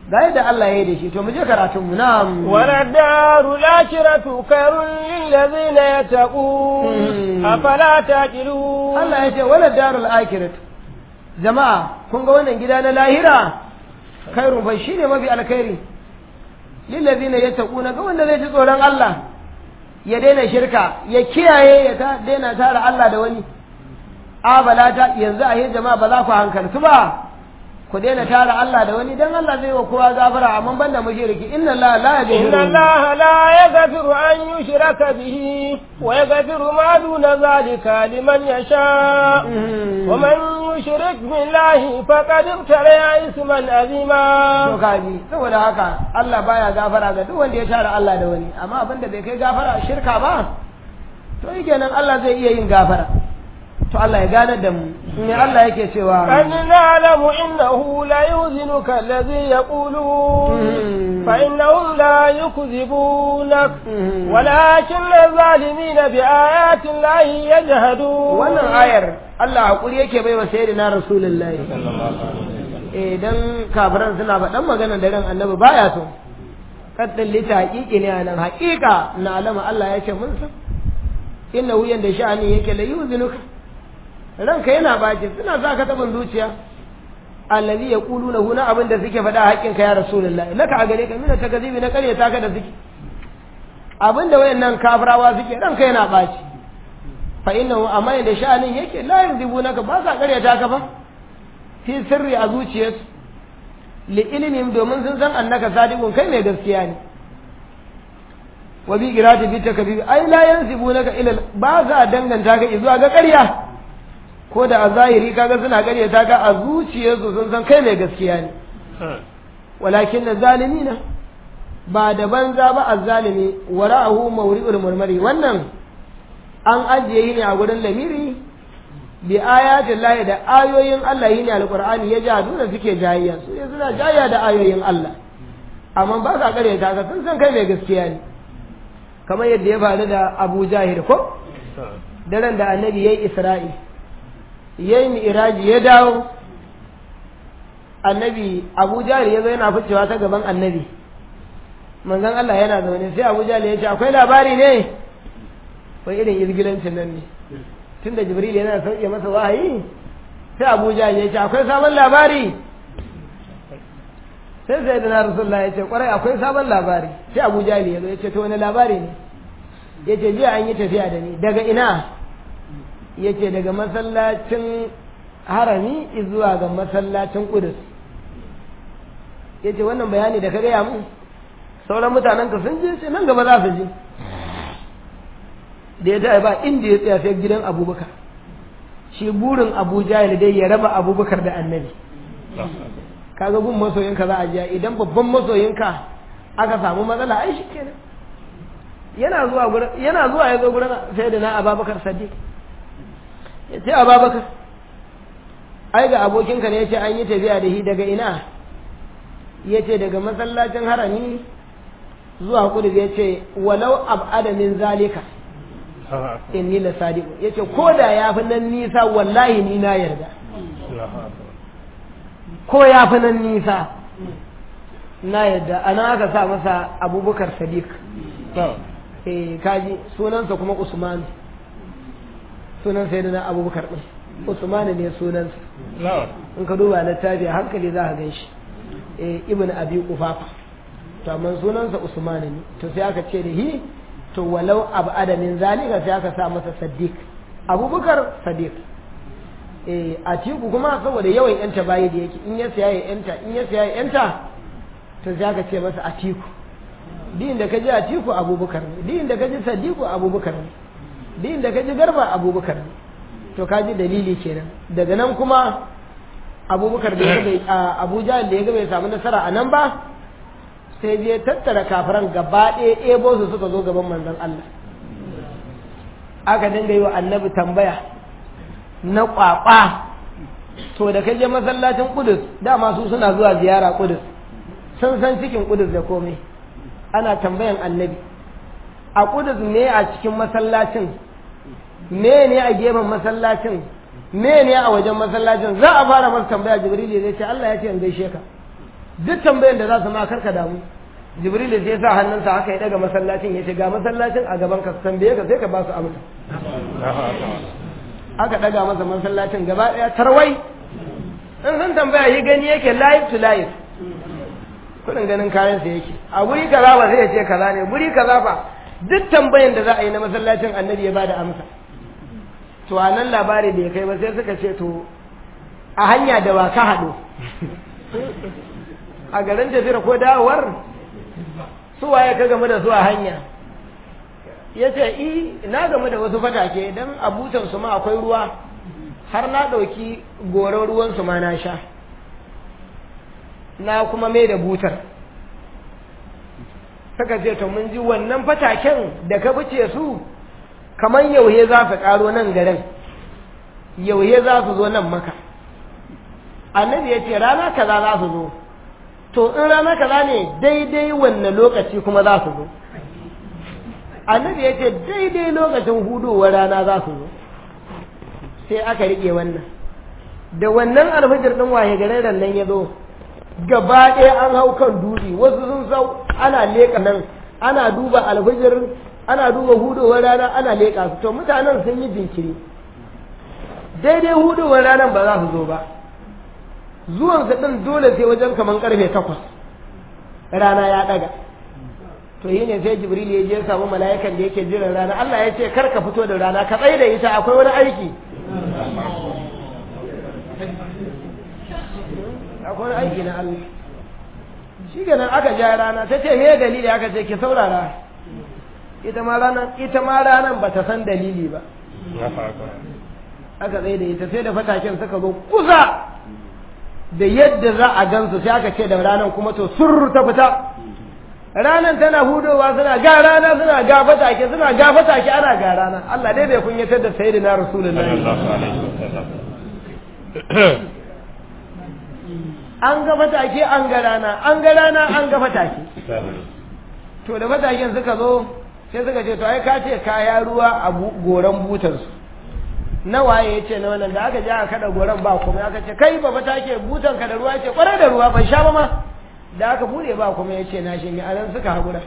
ga yadda Allah ya yi da shi to mu je karatun mu na'am وللدار الآخرة خير للذين يتقون مم. أفلا تعقلون Allah ya ce wala darul akhirat jama'a kun ga wannan gida na lahira khairun fa shine mafi alkhairi lil ladina yattaquna ga wanda zai ji tsoron Allah ya daina shirka ya kiyaye ya ta daina tara Allah da wani abala ta yanzu a yin jama'a ba za ku hankaltu ba ku daina tara Allah da wani dan Allah zai wa kowa gafara amma banda mushriki inna Allah la إن yaghfiru الله لا يغفر أن يشرك به ويغفر ما دون ذلك لمن يشاء ومن يشرك بالله فقد ابتلى إثما to عظيما kaji saboda haka Allah baya gafara ga duk wanda ya tara Allah da wani amma abin da bai kai gafara shirka ba to yi kenan Allah zai iya yin gafara to Allah ya gane da mu ne Allah yake cewa أن نعلم إنه لا يحزنك الذي يقولون مم. فإنهم لا يكذبونك مم. ولكن الظالمين بآيات الله يجهدون wannan ayar Allah hakuri yake baiwa sayyidina rasulullahi eh dan kafiran suna faɗan magana da ran annabi baya so kaddin lita haƙiƙi ne anan haƙiƙa na alama Allah ya ce mun san innahu yanda sha'ani yake la yuzinuka ranka yana baki suna sa ka taɓin zuciya allazi yaquluna huna abin da suke faɗa haƙƙin ka ya rasulullahi laka a gare ka mina takazibi na ƙarya ka da suke abin da wayannan kafirawa suke ranka yana baci fa innahu amma yanda sha'anin yake la yuzibunaka ba sa ƙaryata ka ba fi sirri a zuciyarsu li ilimin domin sun san annaka sadiqun kai mai gaskiya ne wa bi qirati bi takbir ai la yansibunaka ila ba za danganta ka zuwa ga ƙarya ko da a zahiri kaga suna ƙaryata ka a zuciyarsu sun san kai mai gaskiya ne walakin na zalimina ba da banza ba azzalimi wara'ahu mawri'ul murmari wannan an ajiye yi ne a gurin lamiri bi ayatin lahi da ayoyin Allah yi ne alqur'ani ya jadu da suke jayayya su ne suna jayayya da ayoyin Allah amma ba sa kare ta sun san kai mai gaskiya ne kamar yadda ya faru da Abu Jahil ko daren da annabi yayi Isra'i yayi mi'raji ya dawo annabi Abu Jahil ya zo yana ficewa ta gaban annabi manzon Allah yana zaune sai Abu Jahil ya ce akwai labari ne wai irin izgilancin nan ne tunda Jibril yana sauke masa wahayi sai Abu Jahil ya ce akwai sabon labari sai sai da Rasulullah ya ce kwarai akwai sabon labari sai Abu Jahil ya zo ya ce to wani labari ne ya ce jiya an yi tafiya da ni daga ina ya ce daga masallacin harami zuwa ga masallacin Qudus ya ce wannan bayani da ka gaya mu sauran mutanen ka sun je ce nan gaba za su je da ya taɓa ba inda ya tsaya sai gidan abubakar shi burin abu jahil dai ya raba abubakar da annabi kaga gun masoyinka za a jiya idan babban masoyinka aka samu matsala ai shi kenan yana zuwa gurin yana zuwa ya zo gurin sai da na ababakar sadiq ya ce ababakar ai ga abokinka ne ya ce an yi tafiya da shi daga ina ya ce daga masallacin harami zuwa kudu ya ce walau ab'ada min zalika inni la sadiqu ya ce ko da ya fi nan nisa wallahi ni na yarda ko ya fi nan nisa na yarda ana aka sa masa abubakar sadiq eh kaji sunansa kuma usman sunan sai na abubakar din usman ne sunansa in ka duba littafi a hankali za ka gan shi eh ibn abi qufafa to amma sunansa usman ne to sai aka ce da hi to walau abada min zalika sai aka sa masa sadiq abubakar sadiq eh atiku kuma saboda yawan yanta bayi da yake in ya siya ya yanta in ya siya ya yanta to sai aka ce masa atiku din da kaji atiku abubakar ne din da kaji sadiku abubakar ne din da kaji garba abubakar ne to kaji dalili kenan daga nan kuma abubakar da ya bai abuja da ya ga bai samu nasara a nan ba sai je tattara kafiran gaba ɗaya ebo su suka zo gaban manzon Allah aka dinga yi wa annabi tambaya na kwakwa to da kai je masallacin kudus dama su suna zuwa ziyara kudus sun san cikin kudus da komai ana tambayan annabi a kudus ne a cikin masallacin me ne a gefen masallacin me ne a wajen masallacin za a fara masa tambaya jibril zai ce Allah ya ce in gaishe ka duk tambayan da za su ma karka damu jibril sai ya sa hannunsa haka ya daga masallacin ya ce ga masallacin a gaban ka tambaye ka sai ka ba su amsa aka daga masa masallacin gaba daya tarwai in sun tambaya yi gani yake live to live kudin ganin kayan sa yake a guri kaza ba zai ce kaza ne guri kaza fa duk tambayan da za a yi na masallacin annabi ya bada amsa to a nan labari da ya kai ba sai suka ce to a hanya da wa ka haɗu a garin tafiyar ko dawowar su waye ka game da su a hanya ya ce i na game da wasu fatake don a butansu ma akwai ruwa har na ɗauki goron ruwansu ma na sha na kuma mai da butar suka ce to mun ji wannan fataken da ka fice su kamar yauhe za su ƙaro nan garin yauhe za su zo nan maka annabi ya ce rana kaza za su zo to in rana kaza ne daidai wanne lokaci kuma za su zo annabi ya ce daidai lokacin hudowar rana za su zo sai aka riƙe wannan da wannan alfajir ɗin waye garin nan ya zo gaba ɗaya an hau kan dutse wasu sun sau ana leƙa nan ana duba alfajir ana duba hudowar rana ana leƙa su to mutanen sun yi jinkiri daidai hudowar ranar ba za su zo ba zuwansa ɗin dole sai wajen kaman ƙarfe takwas rana ya ɗaga to yi ne sai jibril ya je samu mala'ikan da yake jiran rana Allah ya ce kar ka fito da rana ka tsaye da ita akwai wani aiki akwai wani aiki na Allah shi nan aka ja rana ta ce me dalili aka ce ki saurara ita ma ranar ita ma ranar ba ta san dalili ba aka tsaye da ita sai da fataken suka zo kusa da yadda za a gansu sai aka ce da ranar kuma to surr ta fita ranar tana hudowa suna ga rana suna ga fatake suna ga fatake ana ga rana Allah dai bai kunyatar da sayyidina rasulullahi an ga fatake an ga rana an ga rana an ga fatake to da fataken suka zo sai suka ce to ai ka ce kaya ruwa a goran butarsu na waye ya ce na wannan da aka je aka kada goran ba kuma aka ce kai ba fata ke butan ka da ruwa ce kwarai da ruwa ban sha ba ma da aka bude ba kuma ya ce na shi ne anan suka haƙura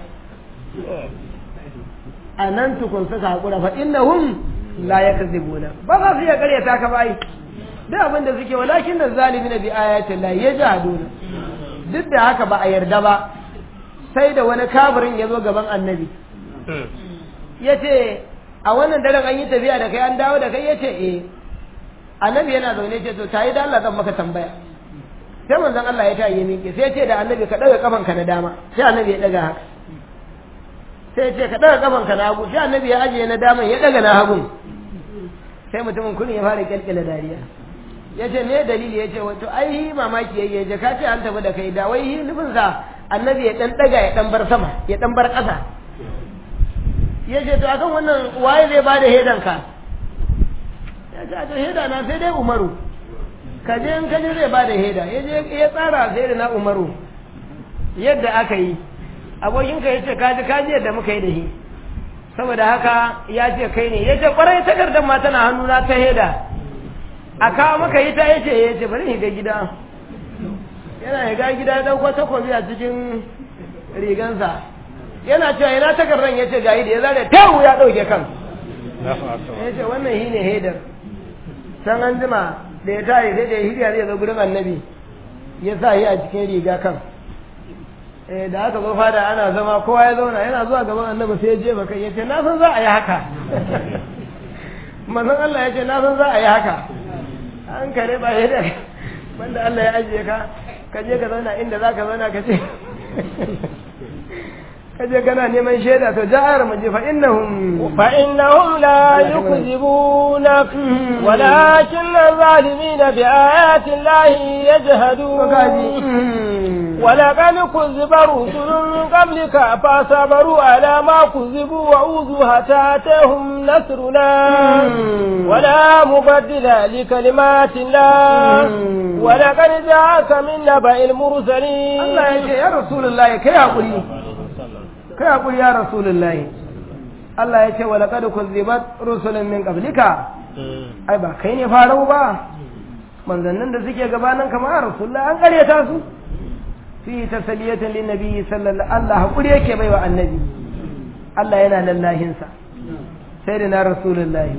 a nan tukun suka haƙura fa innahum la yakzibuna ba za su iya karyata ka bai duk abin da suke walakin da zalimin bi ayati la yajaduna duk da haka ba a yarda ba sai da wani kafirin ya zo gaban annabi ya ce a wannan daren an yi tafiya da kai an dawo da kai ya ce eh annabi yana zaune ce to tayi da Allah zan maka tambaya sai manzon Allah ya tayi miƙe sai ya ce da annabi ka daga kafanka na dama sai annabi ya daga haka sai ya ce ka daga kafanka na hagu sai annabi ya ajiye na daman ya daga na hagun sai mutumin kurin ya fara kyalkyala dariya ya ce me dalili ya ce wato ai mamaki yayi ya ka ce an tafi da kai da wai nufin sa annabi ya dan daga ya dan bar sama ya dan bar ƙasa ya ce to akan wannan waye zai bada hedan ka ya ce to heda na sai dai umaru ka je in kaje zai bada heda ya je ya tsara sai da na umaru yadda aka yi abokinka ya ce kaji kaji yadda muka yi da shi saboda haka ya ce kai ne ya ce kwarai takardar ma tana hannuna ta heda a kawo maka ita ya ce ya ce bari higa gida yana higa gida ya ɗauko takobi a cikin rigansa yana cewa yana takardar ya ce ga da ya zare tawu ya ɗauke kan ya ce wannan shi ne hedar san an jima da ya tare sai da ya hirya zai zo gurin annabi ya sa shi a cikin riga kan da aka zo fada ana zama kowa ya zauna yana zuwa gaban annabi sai ya jefa kai ya ce na san za a yi haka manzon Allah ya ce na san za a yi haka an kare ba ya da wanda Allah ya ajiye ka ka je ka zauna inda za ka zauna ka ce ka je kana neman shaida to ja'ar mu je fa innahum fa innahum la yukzibunak walakin zalimin bi ayati llahi yajhadun ولقد كذب رسل من قبلك فصبروا على ما كذبوا وأوذوا حتى أتاهم نصرنا ولا مبدل لكلمات الله ولقد جاءك من نبأ المرسلين الله يا رسول الله كي أقول كي أقول يا رسول الله Allah ya ce wa laqad kuzzibat rusulun min qablika ai ba kai ne farau ba manzannin da suke gabanin kamar rasulullah an karyata su fi tasaliyatan lin nabi sallallahu Allah hakuri yake baiwa annabi Allah yana lallahin sa sai da na rasulullahi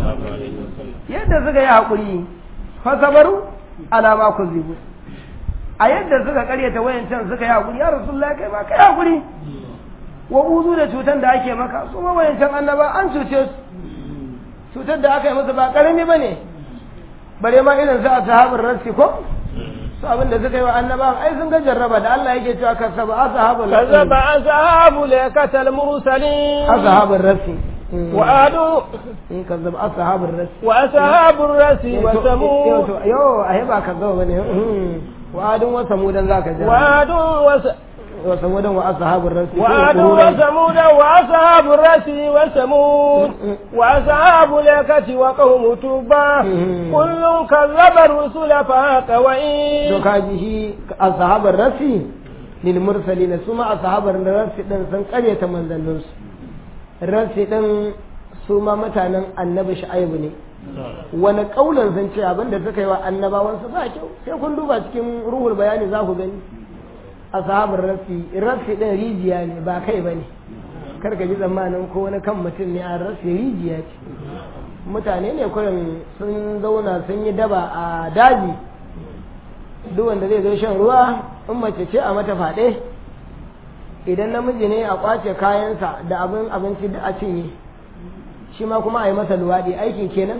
yadda suka yi hakuri fa sabaru ala ma kuzibu a yadda suka karyata wayancan suka yi hakuri ya rasulullahi kai ba kai hakuri wa uzu da cutar da ake maka su ma wayancan annaba an cuce su cutar da aka yi musu ba karami bane bare ma irin su ashabul rasi ko su abin da suka yi wa annaba ai sun ga jarraba da Allah yake cewa kasaba ashabul كذب أصحاب ليكة المرسلين ashabul rasi وآدوا in kazzab ashabul rasi وأصحاب الرس وثمود yo ai ba kazzaba bane wa adun wa samudan zaka ji وآد وس... wa samudan wa ashabul rasi وآد وثمود وأصحاب الرس وثمود وأصحاب اليكة وقوم تبع كل كذب الرسل فهاق to وإن kaji shi ashabul rasi lil mursalin su ma ashabul rasi din sun karyata manzannin su rasi din su ma mutanen annabi shu'aibu ne wani kaulan sun ce abinda suka yi wa annabawan su ba kyau sai kun duba cikin ruhul bayani za ku gani ashabul rasi rasi din rijiya ne ba kai bane kar ka ji tsammanin ko wani kan mutum ne a rasi rijiya ce mutane ne kurin sun zauna sun yi daba a daji duk wanda zai zo shan ruwa in mace ce a mata faɗe idan namiji ne a kwace kayansa da abin abinci da a cinye shi ma kuma a yi masa luwaɗi aikin kenan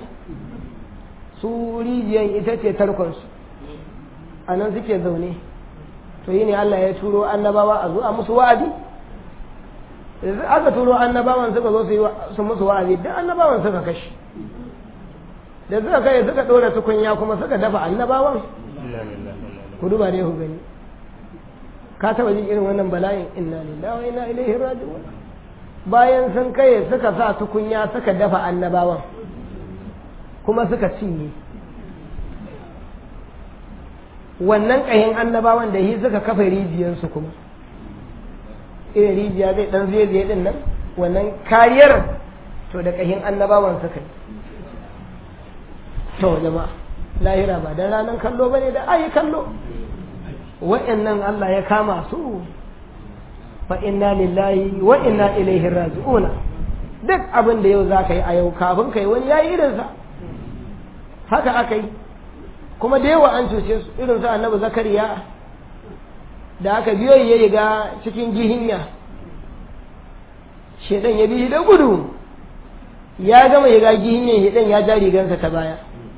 su rijiyan ita ce tarkonsu a nan suke zaune to yi ne Allah ya turo annabawa a zo a musu wa'azi yanzu aka turo annabawan suka zo su yi wa- su musu wa'azi duk annabawan suka kashe da suka kai suka ɗora tukunya kuma suka dafa annabawan ku duba dai ku gani ka taba jin irin wannan bala'in inna lillahi wa inna ilaihi raji'un bayan sun kai suka sa tukunya suka dafa annabawan kuma suka cinye wannan ƙahin annabawan da shi suka kafa rijiyarsu kuma irin rijiya zai dan zai zai din nan wannan kariyar to da ƙahin annabawan suka yi to jama'a lahira ba dan ranar kallo bane da ayi kallo wa'annan Allah ya kama su fa inna lillahi wa inna ilaihi raji'una duk abin da yau zaka yi a yau kafin kai wani yayi irin sa haka aka yi kuma da yawa an cuce su irin su annabi zakariya da aka biyo ya riga cikin gihinya shedan ya bi da gudu ya gama ya ga gihinyan shedan ya ja rigansa ta baya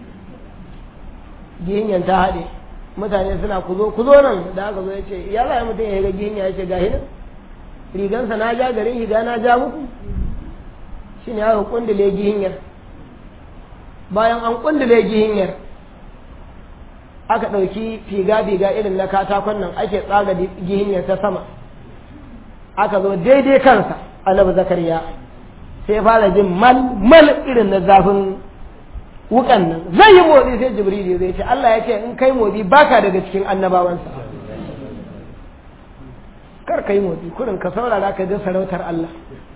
gihinyan ta haɗe mutane suna kuzo kuzo nan da aka zo ya ce ya za mutum ya ga gihinya ya ce ga hinan rigansa na ja garin higa na ja muku shi ne aka kundule gihinyar bayan an kundule gihinyar aka ɗauki figa-figa irin na katakon nan ake tsaga gihinyar ta sama aka zo daidai kansa annabi zakariya sai fara jin mal mal irin na zafin wukan nan zai yi motsi sai jibril zai ce Allah ya ce in kai motsi baka daga cikin annabawansa kar ka yi motsi kurin ka saurara ka ga sarautar Allah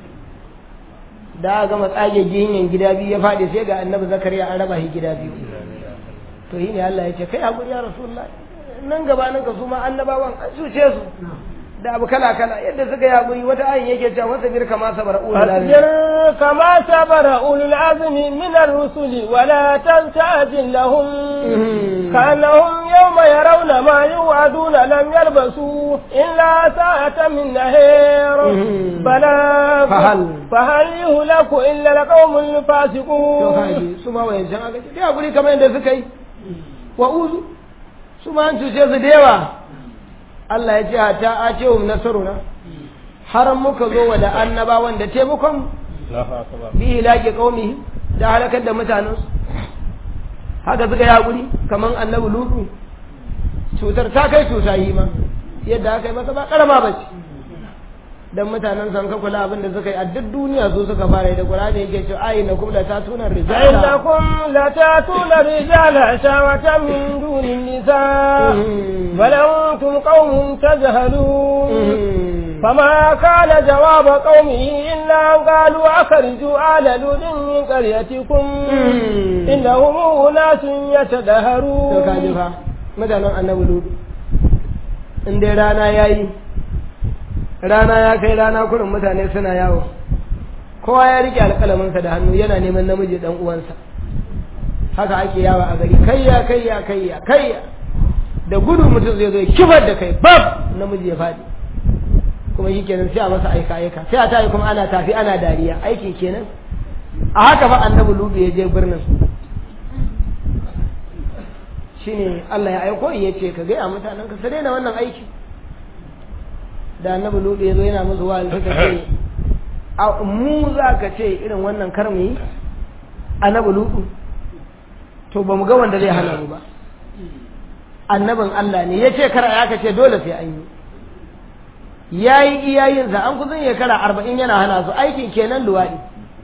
da gama tsage gihinyan gida biyu ya faɗi sai ga annabi zakariya an raba shi gida biyu to yi ne Allah ya ce kai haƙuri ya rasulullah nan gabanin ka su ma annabawan an cuce su da abu kala kala yadda suka yi haƙuri wata ayin yake cewa wasa bir kama sabara ulul azmi فاصبر كما صبر أولو العزم من الرسل ولا تستعجل لهم كأنهم يوم يرون ما يوعدون لم يلبسوا إلا ساعة من نهير بلاغ فهل- فهل يهلك إلا القوم to الفاسقون kaji su ma wayancan aka ce kai haƙuri kamar yadda suka yi wa uzu su ma an cuce su da yawa Allah ya ce hata a ce wa nasaruna har muka zo wa da annabawan da taimakon bi ilaki qaumi da halakar da mutanensu haka suka yi haƙuri kamar annabi lutu cutar ta kai cuta yi ma yadda aka yi masa ba karama ba ce dan mutanen san ka kula abin da suka yi a duk duniya su suka fara yi da Qur'ani yake cewa ayi na kuma ta tunar rijala إنكم لتأتون الرجال شهوة من دون النساء بل أنتم قوم تجهلون فما كان جواب قومه إلا أن قالوا أخرجوا آل لود من قريتكم إنهم أناس to kaji يتدهرون fa mutanen annabi lutu in dai rana ya yi rana ya kai rana kurin mutane suna yawo kowa ya rike alƙalaminsa da hannu yana neman namiji dan uwansa haka ake yawa a gari kayya kayya kayya kayya da gudu mutum zai zo kibar da kai bab namiji ya faɗi kuma shi kenan sai a masa aika aika sai a tayi kuma ana tafi ana dariya aiki kenan a haka fa annabi lubi ya je birnin shine Allah ya aiko ya ce ka gaya mutanen ka su daina wannan aiki da annabi lubi ya zo yana musu wa'azi suka ce a mu za ka ce irin wannan kar mu yi annabi lubi to ba mu ga wanda zai hana mu ba annabin Allah ne ya ce kar ya ka ce dole sai an yi ya yi iyayensa an kusan shekara arba'in yana hana su aikin kenan luwaɗi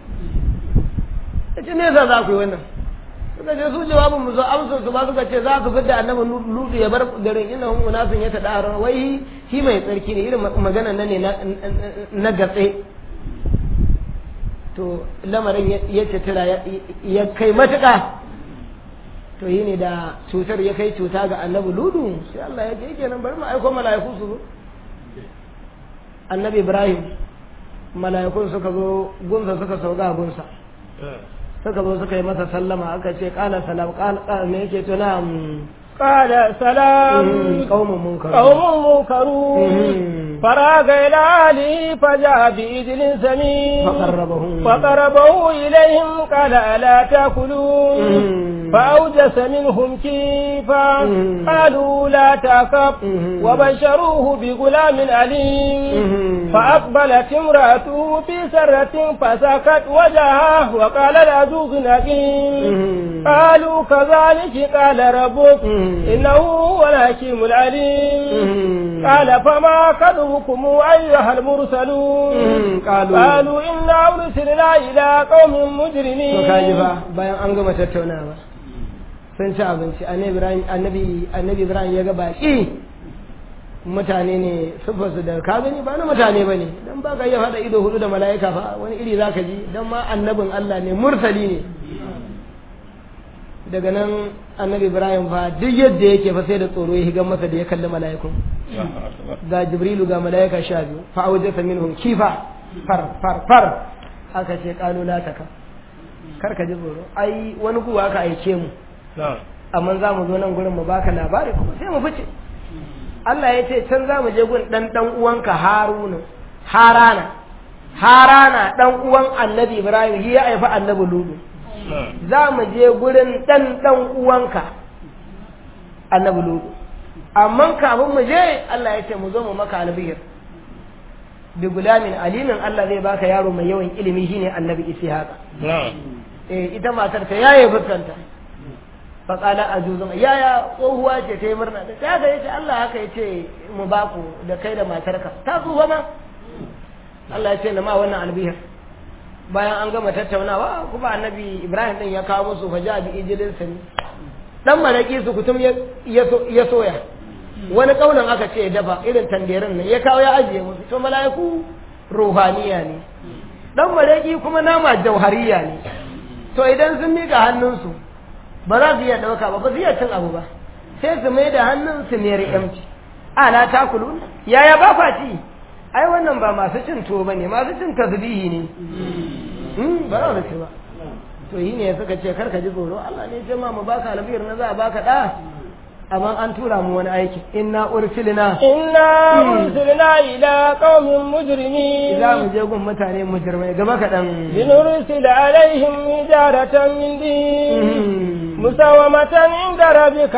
ya ce nesa za ku yi wannan suka ce su jawabin mu zo amsar su ba suka ce za su fidda annabi lutu ya bar garin inna hum unasun ya tada wai shi mai tsarki ne irin magana nan ne na gatse to lamarin ya cetira ya kai matuƙa to yi ne da cutar ya kai cuta ga annabi ludu sai Allah ya ce kenan bari mu aiko mala'iku su zo annabi ibrahim mala'ikun suka zo gunsa suka sauka gunsa suka zo suka yi masa sallama aka ce kala salam kala me yake to na قال سلام قوم منكرون قوم منكرون فراغ إلى أهله فجاء بإذن سمين فقربه فقربه إليهم قال ألا تأكلون فأوجس منهم كيفا قالوا لا تأكب وبشروه بغلام عليم فأقبلت امرأته في سرة فسكت وجهه وقال العجوز نكيم قالوا كذلك قال ربك إنه هو الحكيم العليم قال فما كذبكم أيها المرسلون قالوا قالوا إنا أرسلنا إلى قوم مجرمين to kaji fa bayan an gama tattaunawa sun ci abinci annabi annabi ibrahim ya ga baki mutane ne siffarsu da ka gani ba na mutane ba ne don ba ka iya faɗa ido hudu da mala'ika fa wani iri za ka ji don ma annabin allah ne mursali ne daga nan annabi ibrahim fa duk yadda yake fa sai da tsoro ya higan masa da ya kalli mala'ikun ga jibrilu ga mala'ika sha biyu fa aujasa minhum kifa far far far aka ce kalu la taka kar ka ji tsoro ai wani kuwa aka aike mu amma za mu zo nan gurin mu baka labari kuma sai mu fice Allah ya ce can za mu je gun dan dan uwanka Haruna Harana Harana dan uwan Annabi Ibrahim shi ya haifi Annabi Lutu za mu je gurin dan dan uwanka Annabi Lutu amma kafin mu je Allah ya ce mu zo mu maka albihir bi gulamin alimin Allah zai baka yaro mai yawan ilimi shine Annabi Ishaqa eh ita matar ta yaye fuskanta faƙala a juzun yaya tsohuwa ce ta yi murna da ta haka yace Allah haka yace mu baku da kai da matarka ta tsufa ma Allah ya ce na ma wannan albihir bayan an gama tattaunawa kuma annabi Ibrahim din ya kawo musu faja bi ijilin sani dan maraki su kutum ya soya wani kaunan aka ce dafa irin tanderin nan ya kawo ya ajiye musu to mala'iku ruhaniya ne dan maraki kuma nama jauhariya ne to idan sun mika hannunsu ba za su iya ɗauka ba ba su iya cin abu ba sai su mai da hannun su ne riƙamci ana ta kulu yaya ba kwa ci ai wannan ba masu cin tuwo ba ne masu cin tasbihi ne ba za su ci ba to yi ne suka ce karka ji tsoro Allah ne ce ma mu baka albiyar na za a baka ɗa amma an tura mu wani aiki inna ursilna inna ursilna ila qaumin mujrimin za mu je gun mutane mujrimai gaba kaɗan linursila alaihim hijaratan min din مساومة عند ربك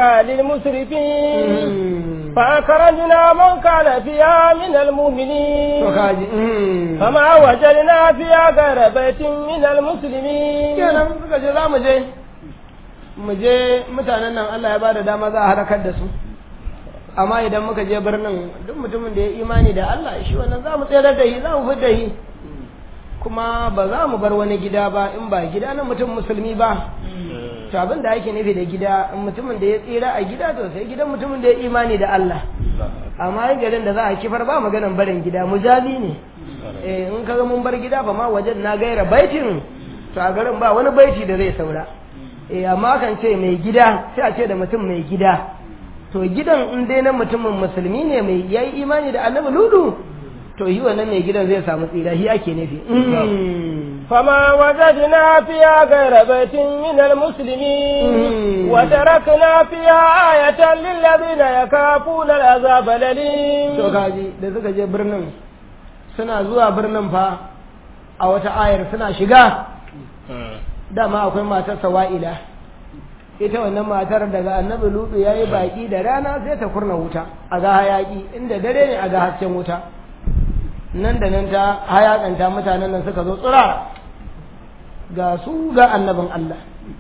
للمسرفين فأخرجنا من كان فيها من المؤمنين فما وجدنا فيها غير بيت من المسلمين kenan suka ce za mu je mu je mutanen nan Allah ya bada dama za a harakar da su amma idan muka je birnin duk mutumin da ya imani da Allah shi wannan za mu tsere da shi za mu fidda shi kuma ba za mu bar wani gida ba in ba gida na mutum musulmi ba to abin da ake nufi da gida mutumin da ya tsira a gida to sai gidan mutumin da ya imani da Allah amma yin garin da za a kifar ba maganan barin gida mujazi ne eh in kaga mun bar gida ba ma wajen na gaira baitin to a garin ba wani baiti da zai saura eh amma kan ce mai gida sai a ce da mutum mai gida to gidan in dai na mutumin musulmi ne mai yayi imani da annabi ludu to yi wannan mai gidan zai samu tsira shi ake nufi فما وجدنا فيها غير بيت من المسلمين وتركنا فيها آية للذين يخافون العذاب الأليم to kaji da suka je birnin suna zuwa birnin fa a wata ayar suna shiga dama akwai matar sawa'ila ita wannan matar daga annabi lutu ya yi baƙi da rana sai ta kurna wuta a ga hayaƙi inda dare ne a ga hasken wuta nan da nan ta hayaƙanta mutanen nan suka zo tsura ga su ga annabin Allah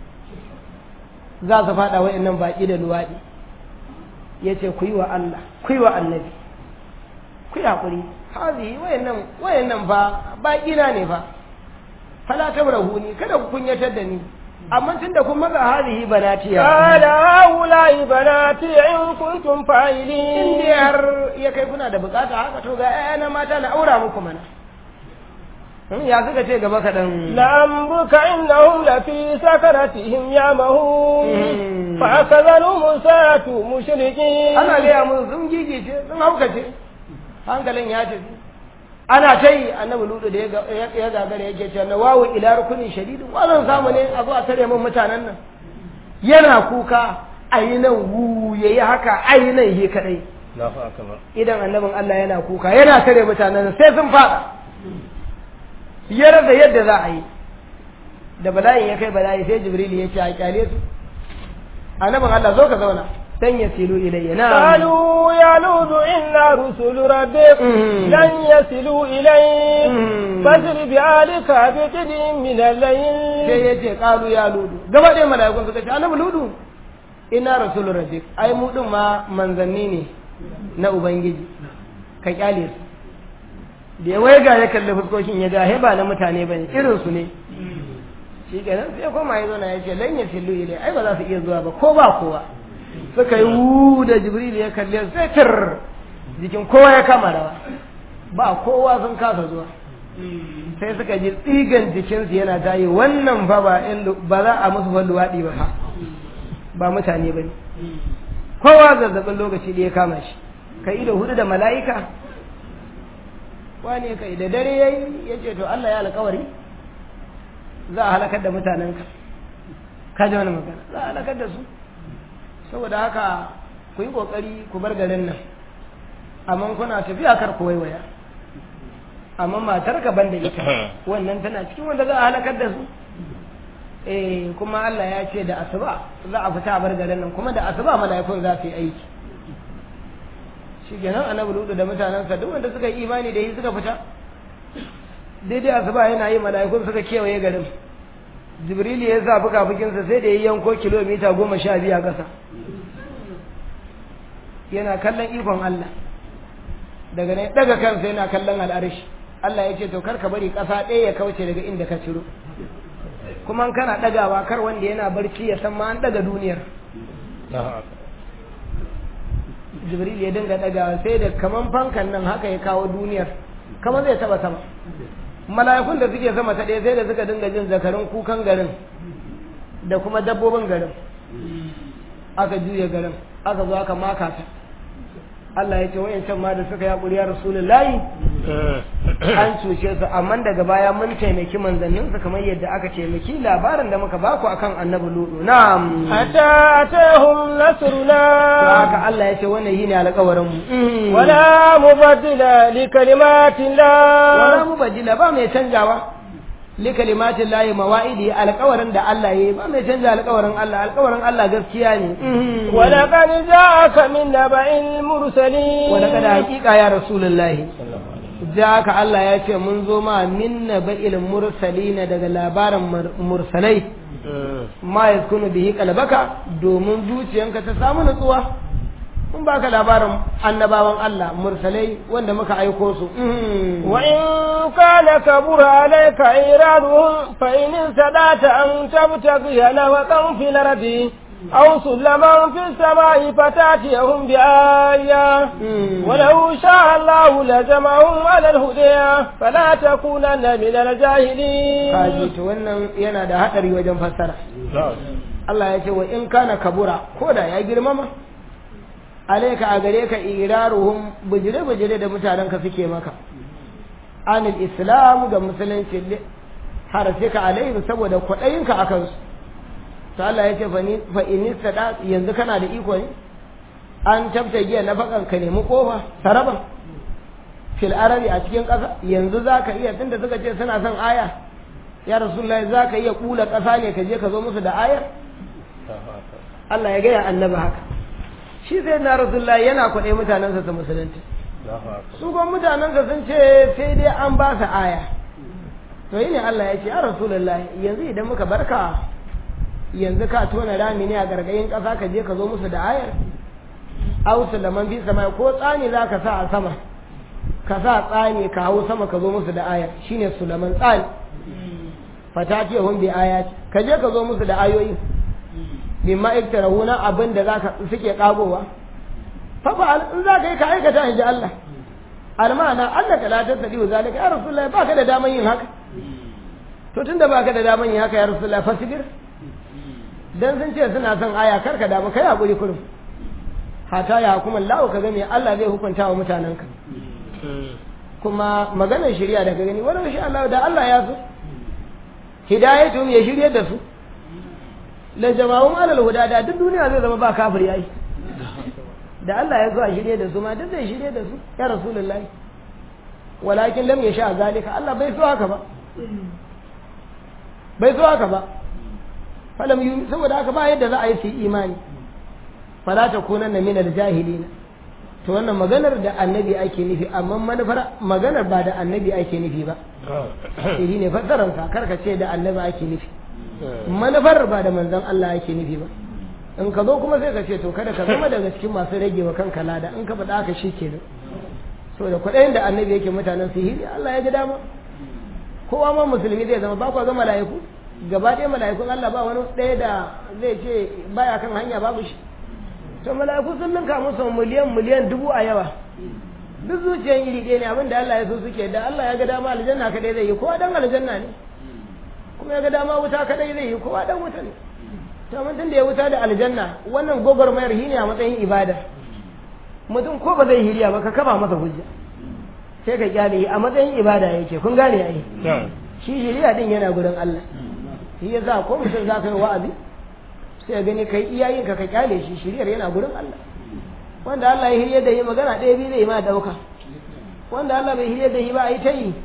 za su faɗa wa'annan baƙi da luwaɗi ya ce ku yi wa Allah ku yi wa annabi ku yi haƙuri hazi wayannan wayannan fa baƙi na ne fa fala tabrahuni kada ku kunyatar da ni amma tun da kun maza hadihi banatiya قال هؤلاء بناتي إن كنتم in فاعلين dai har ya kai kuna da bukata haka to ga ƴaƴana mata na aura muku mana Hmm, ya suka ce gaba kaɗan لأمرك إنهم لفي سكرتهم يعمهون مم. فأخذهم الساعة مشركين ana gaya mun sun gigice sun haukace hankalin ya tafi ana ta yi annabi ludu da ya ga- ya ya gagara yake cewa na wawu ila rukunin shadidin wannan samu ne a zo a tare min mutanen nan yana kuka ayi nan wu yayi haka ayi nan yi kadai Allahu akbar idan annabin Allah yana kuka yana tare mutanen nan sai sun fada ya rasa yadda za a yi da bala'in ya kai bala'i sai jibril ya ce a kyale su annabin Allah zo ka zauna dan ya silu ilayya na قالوا يا لوط إنا رسل ربك مم. لن يصلوا إليك مم. فاسر بآلك بقدر من sai الليل ya ce kalu ya ludu gaba ɗaya mala'ikun suka ce annabi ludu ina rasulun rabbik ai mu din ma manzanni ne na ubangiji ka kyale su da ya waiga ya kalli fuskokin ya ga he ba na mutane bane irin su ne shi kenan sai koma ya zauna ya ce lan yasillu ilai ai ba za su iya zuwa ba ko ba kowa suka yi wu da jibril ya kalle su sai tir jikin kowa ya kama rawa ba kowa sun kasa zuwa sai suka ji tsigan jikinsu yana tayi wannan fa ba in lu- ba za a musu ban luwaɗi ba fa ba mutane ba ne kowa zazzabin lokaci da ya kama shi ka ido hudu da mala'ika wane kai da dare ya yi ya ce to Allah ya alkawari za a halakar da mutanenka ka ji wani magana za a halakar da su saboda haka ku yi ƙoƙari ku bar garin nan amma kuna tafiya kar ku waiwaya amma matar ka banda ita wannan tana cikin wanda za a halakar da su eh kuma Allah ya ce da asuba za a fita a bar garin nan kuma da asuba mala'ikun za su yi aiki shi kenan annabi ludu da mutanensa duk wanda suka yi imani da yi suka fita daidai asuba yana yi mala'ikun suka kewaye garin jibril ya sa fuka-fukinsa sai da ya yanko kilomita goma sha biyu a ƙasa yana kallon ikon Allah daga ne daga kansa yana kallon al'arish Allah ya ce to kar ka bari ƙasa ɗaya ya kauce daga inda ka ciro kuma in kana ɗagawa kar wanda yana barci ya san ma an ɗaga duniyar Allahu akbar jibril ya dinga ɗagawa sai da kaman fankan nan haka ya kawo duniyar kamar zai taba sama mala'ikun da suke sama ta ɗaya sai da suka dinga jin zakarin kukan garin da kuma dabbobin garin aka juya garin aka zo aka maka ta Allah ya ce wayancan ma da suka yi haƙuri ya rasulullahi an cuce su amma daga baya mun taimaki manzannin su kamar yadda aka taimaki labarin da muka baku akan annabi ludu na'am حتى أتاهم to نصرنا haka Allah ya ce wannan yine alƙawarin mu ولا مبدل لكلمات الله wala mubaddila ba mai canjawa li kalimatin lahi mawa'idi alƙawarin da Allah yayi ba mai canja alƙawarin Allah alƙawarin Allah gaskiya ne ولقد جاءك من نبأ المرسلين wala kada haƙiƙa ya rasulullahi jaka Allah ya ce mun zo ma min naba'il mursalina daga labarin mur- mursalai ma yaskunu bihi qalbaka domin zuciyanka ta samu nutsuwa mun baka labarin annabawan Allah mursalai wanda muka aiko su وإن كان كبر عليك إيرادهم فإن استطعت أن تبتغي نفقا في الأرض أو سلما في السماء فتأتيهم بآية ولو شاء الله لجمعهم على الهدى فلا تكونن من الجاهلين kaji to wannan yana da hadari wajen fassara Allah ya ce wa in kana kabura ko da ya girmama alaika a gare ka iraruhum bujire bujire da mutanen ka suke maka anil islam ga musulunci har sai ka alaihi saboda kwaɗayinka a kansu to Allah ya ce fa in sada yanzu kana da iko ne an tabta giya na bakan ka nemi kofa saraban fil arabi a cikin ƙasa yanzu zaka iya tunda suka ce suna son aya ya rasulullahi zaka iya kula ƙasa ne ka je ka zo musu da ayar Allah ya gaya annabi haka shi sai na rasulullahi yana kwaɗe mutanensa su musulunci su kuma mutanensa sun ce sai dai an ba su aya to yi ne Allah ya ce ya rasulullahi yanzu idan muka barka yanzu ka tona rami ne a gargayin ƙasa ka je ka zo musu da ayar ausu da man fi sama ko tsani za ka sa a sama ka sa tsani ka hau sama ka zo musu da ayar shine sulaman tsani fata ce hun bi aya ka je ka zo musu da ayoyi mimma iktarahuna abin da zaka suke kagowa fa fa in za ka yi ka aikata in ji Allah almana Allah ka latar da diwa zalika ya rasulullahi baka da daman yin haka to tunda baka da daman yin haka ya rasulullahi fasibir dan sun ce suna son aya kar ka damu kai hakuri kurum hata ya hukuma Allah ka gani Allah zai hukunta wa mutanenka kuma maganar shari'a da ka gani wani shi Allah da Allah ya so hidayatu ya shirye da su la jama'un alal huda da duk duniya zai zama ba kafir yayi da Allah ya zo a shirye da su ma duk zai shirye da su ya rasulullahi walakin lam yasha zalika Allah bai so haka ba bai so haka ba falam yi saboda haka ba yadda za a yi su imani fala ta kunan na minar jahilina to wannan maganar da annabi ake nufi amma manufar maganar ba da annabi ake nufi ba shi ne fassararsa karka ce da annabi ake nufi manufar ba da manzon Allah ake nufi ba in ka zo kuma sai ka ce to kada ka zama daga cikin masu rage wa kanka lada in ka faɗa haka shi kenan so da kuɗayen da annabi yake mutanen sihiri Allah ya ga dama kowa ma musulmi zai zama ba kwa ga mala'iku gaba ɗaya mala'ikun Allah ba wani ɗaya da zai ce baya kan hanya babu shi to mala'iku sun ninka musu miliyan miliyan dubu a yawa duk zuciyan iri ɗaya ne abin da Allah ya so suke da Allah ya ga dama aljanna kadai zai yi kowa dan aljanna ne kuma ya ga dama wuta kadai zai yi kowa dan wuta ne to mun tun da ya wuta da aljanna wannan gogormayar shi ne a matsayin ibada mutum ko ba zai hiriya ba ka kaba masa hujja sai ka kyale a matsayin ibada yake kun gane ai shi shiriya din yana gurin Allah shi yasa ko mutum za ka yi wa'azi sai gani kai iyayen ka ka kyale shi shiriyar yana gurin Allah wanda Allah ya hirye da yi magana ɗaya biyu zai ma dauka wanda Allah bai hirye da yi ba a yi ta yi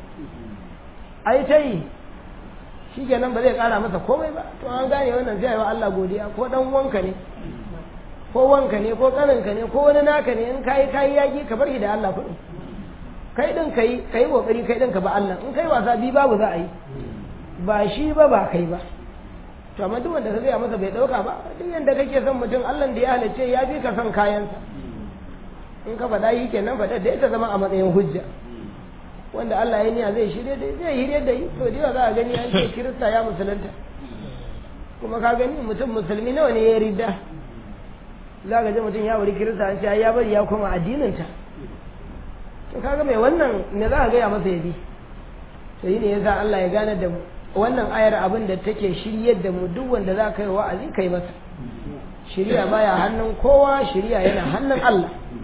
a yi ta yi shi kenan ba zai ƙara masa komai ba to an gane wannan zai wa Allah godiya ko dan wanka ne ko wanka ne ko kaninka ne ko wani naka ne in kayi kayi yaki ka bar shi da Allah kuɗi kai din kai kai kokari kai din ka ba Allah in kai wasa bi babu za a yi ba shi ba ba kai ba to amma duk wanda ka gaya masa bai dauka ba duk yanda kake son mutum Allah da ya halice ya fi ka son kayansa in ka faɗa yi kenan faɗa da ita zama a matsayin hujja wanda Allah ya niya zai shirye da zai shirye da yi to da za a gani an ce kirista ya musulunta kuma ka gani mutum musulmi nawa ne ya ridda za ka ji mutum ya wuri kirista an ce ya bari ya koma addininta to kaga mai wannan me za ka gaya masa ya bi to yi ne yasa Allah ya gane da mu wannan ayar abin da take shiryar da mu duk wanda za ka yi wa'azi kai masa shirya baya hannun kowa shirya yana hannun Allah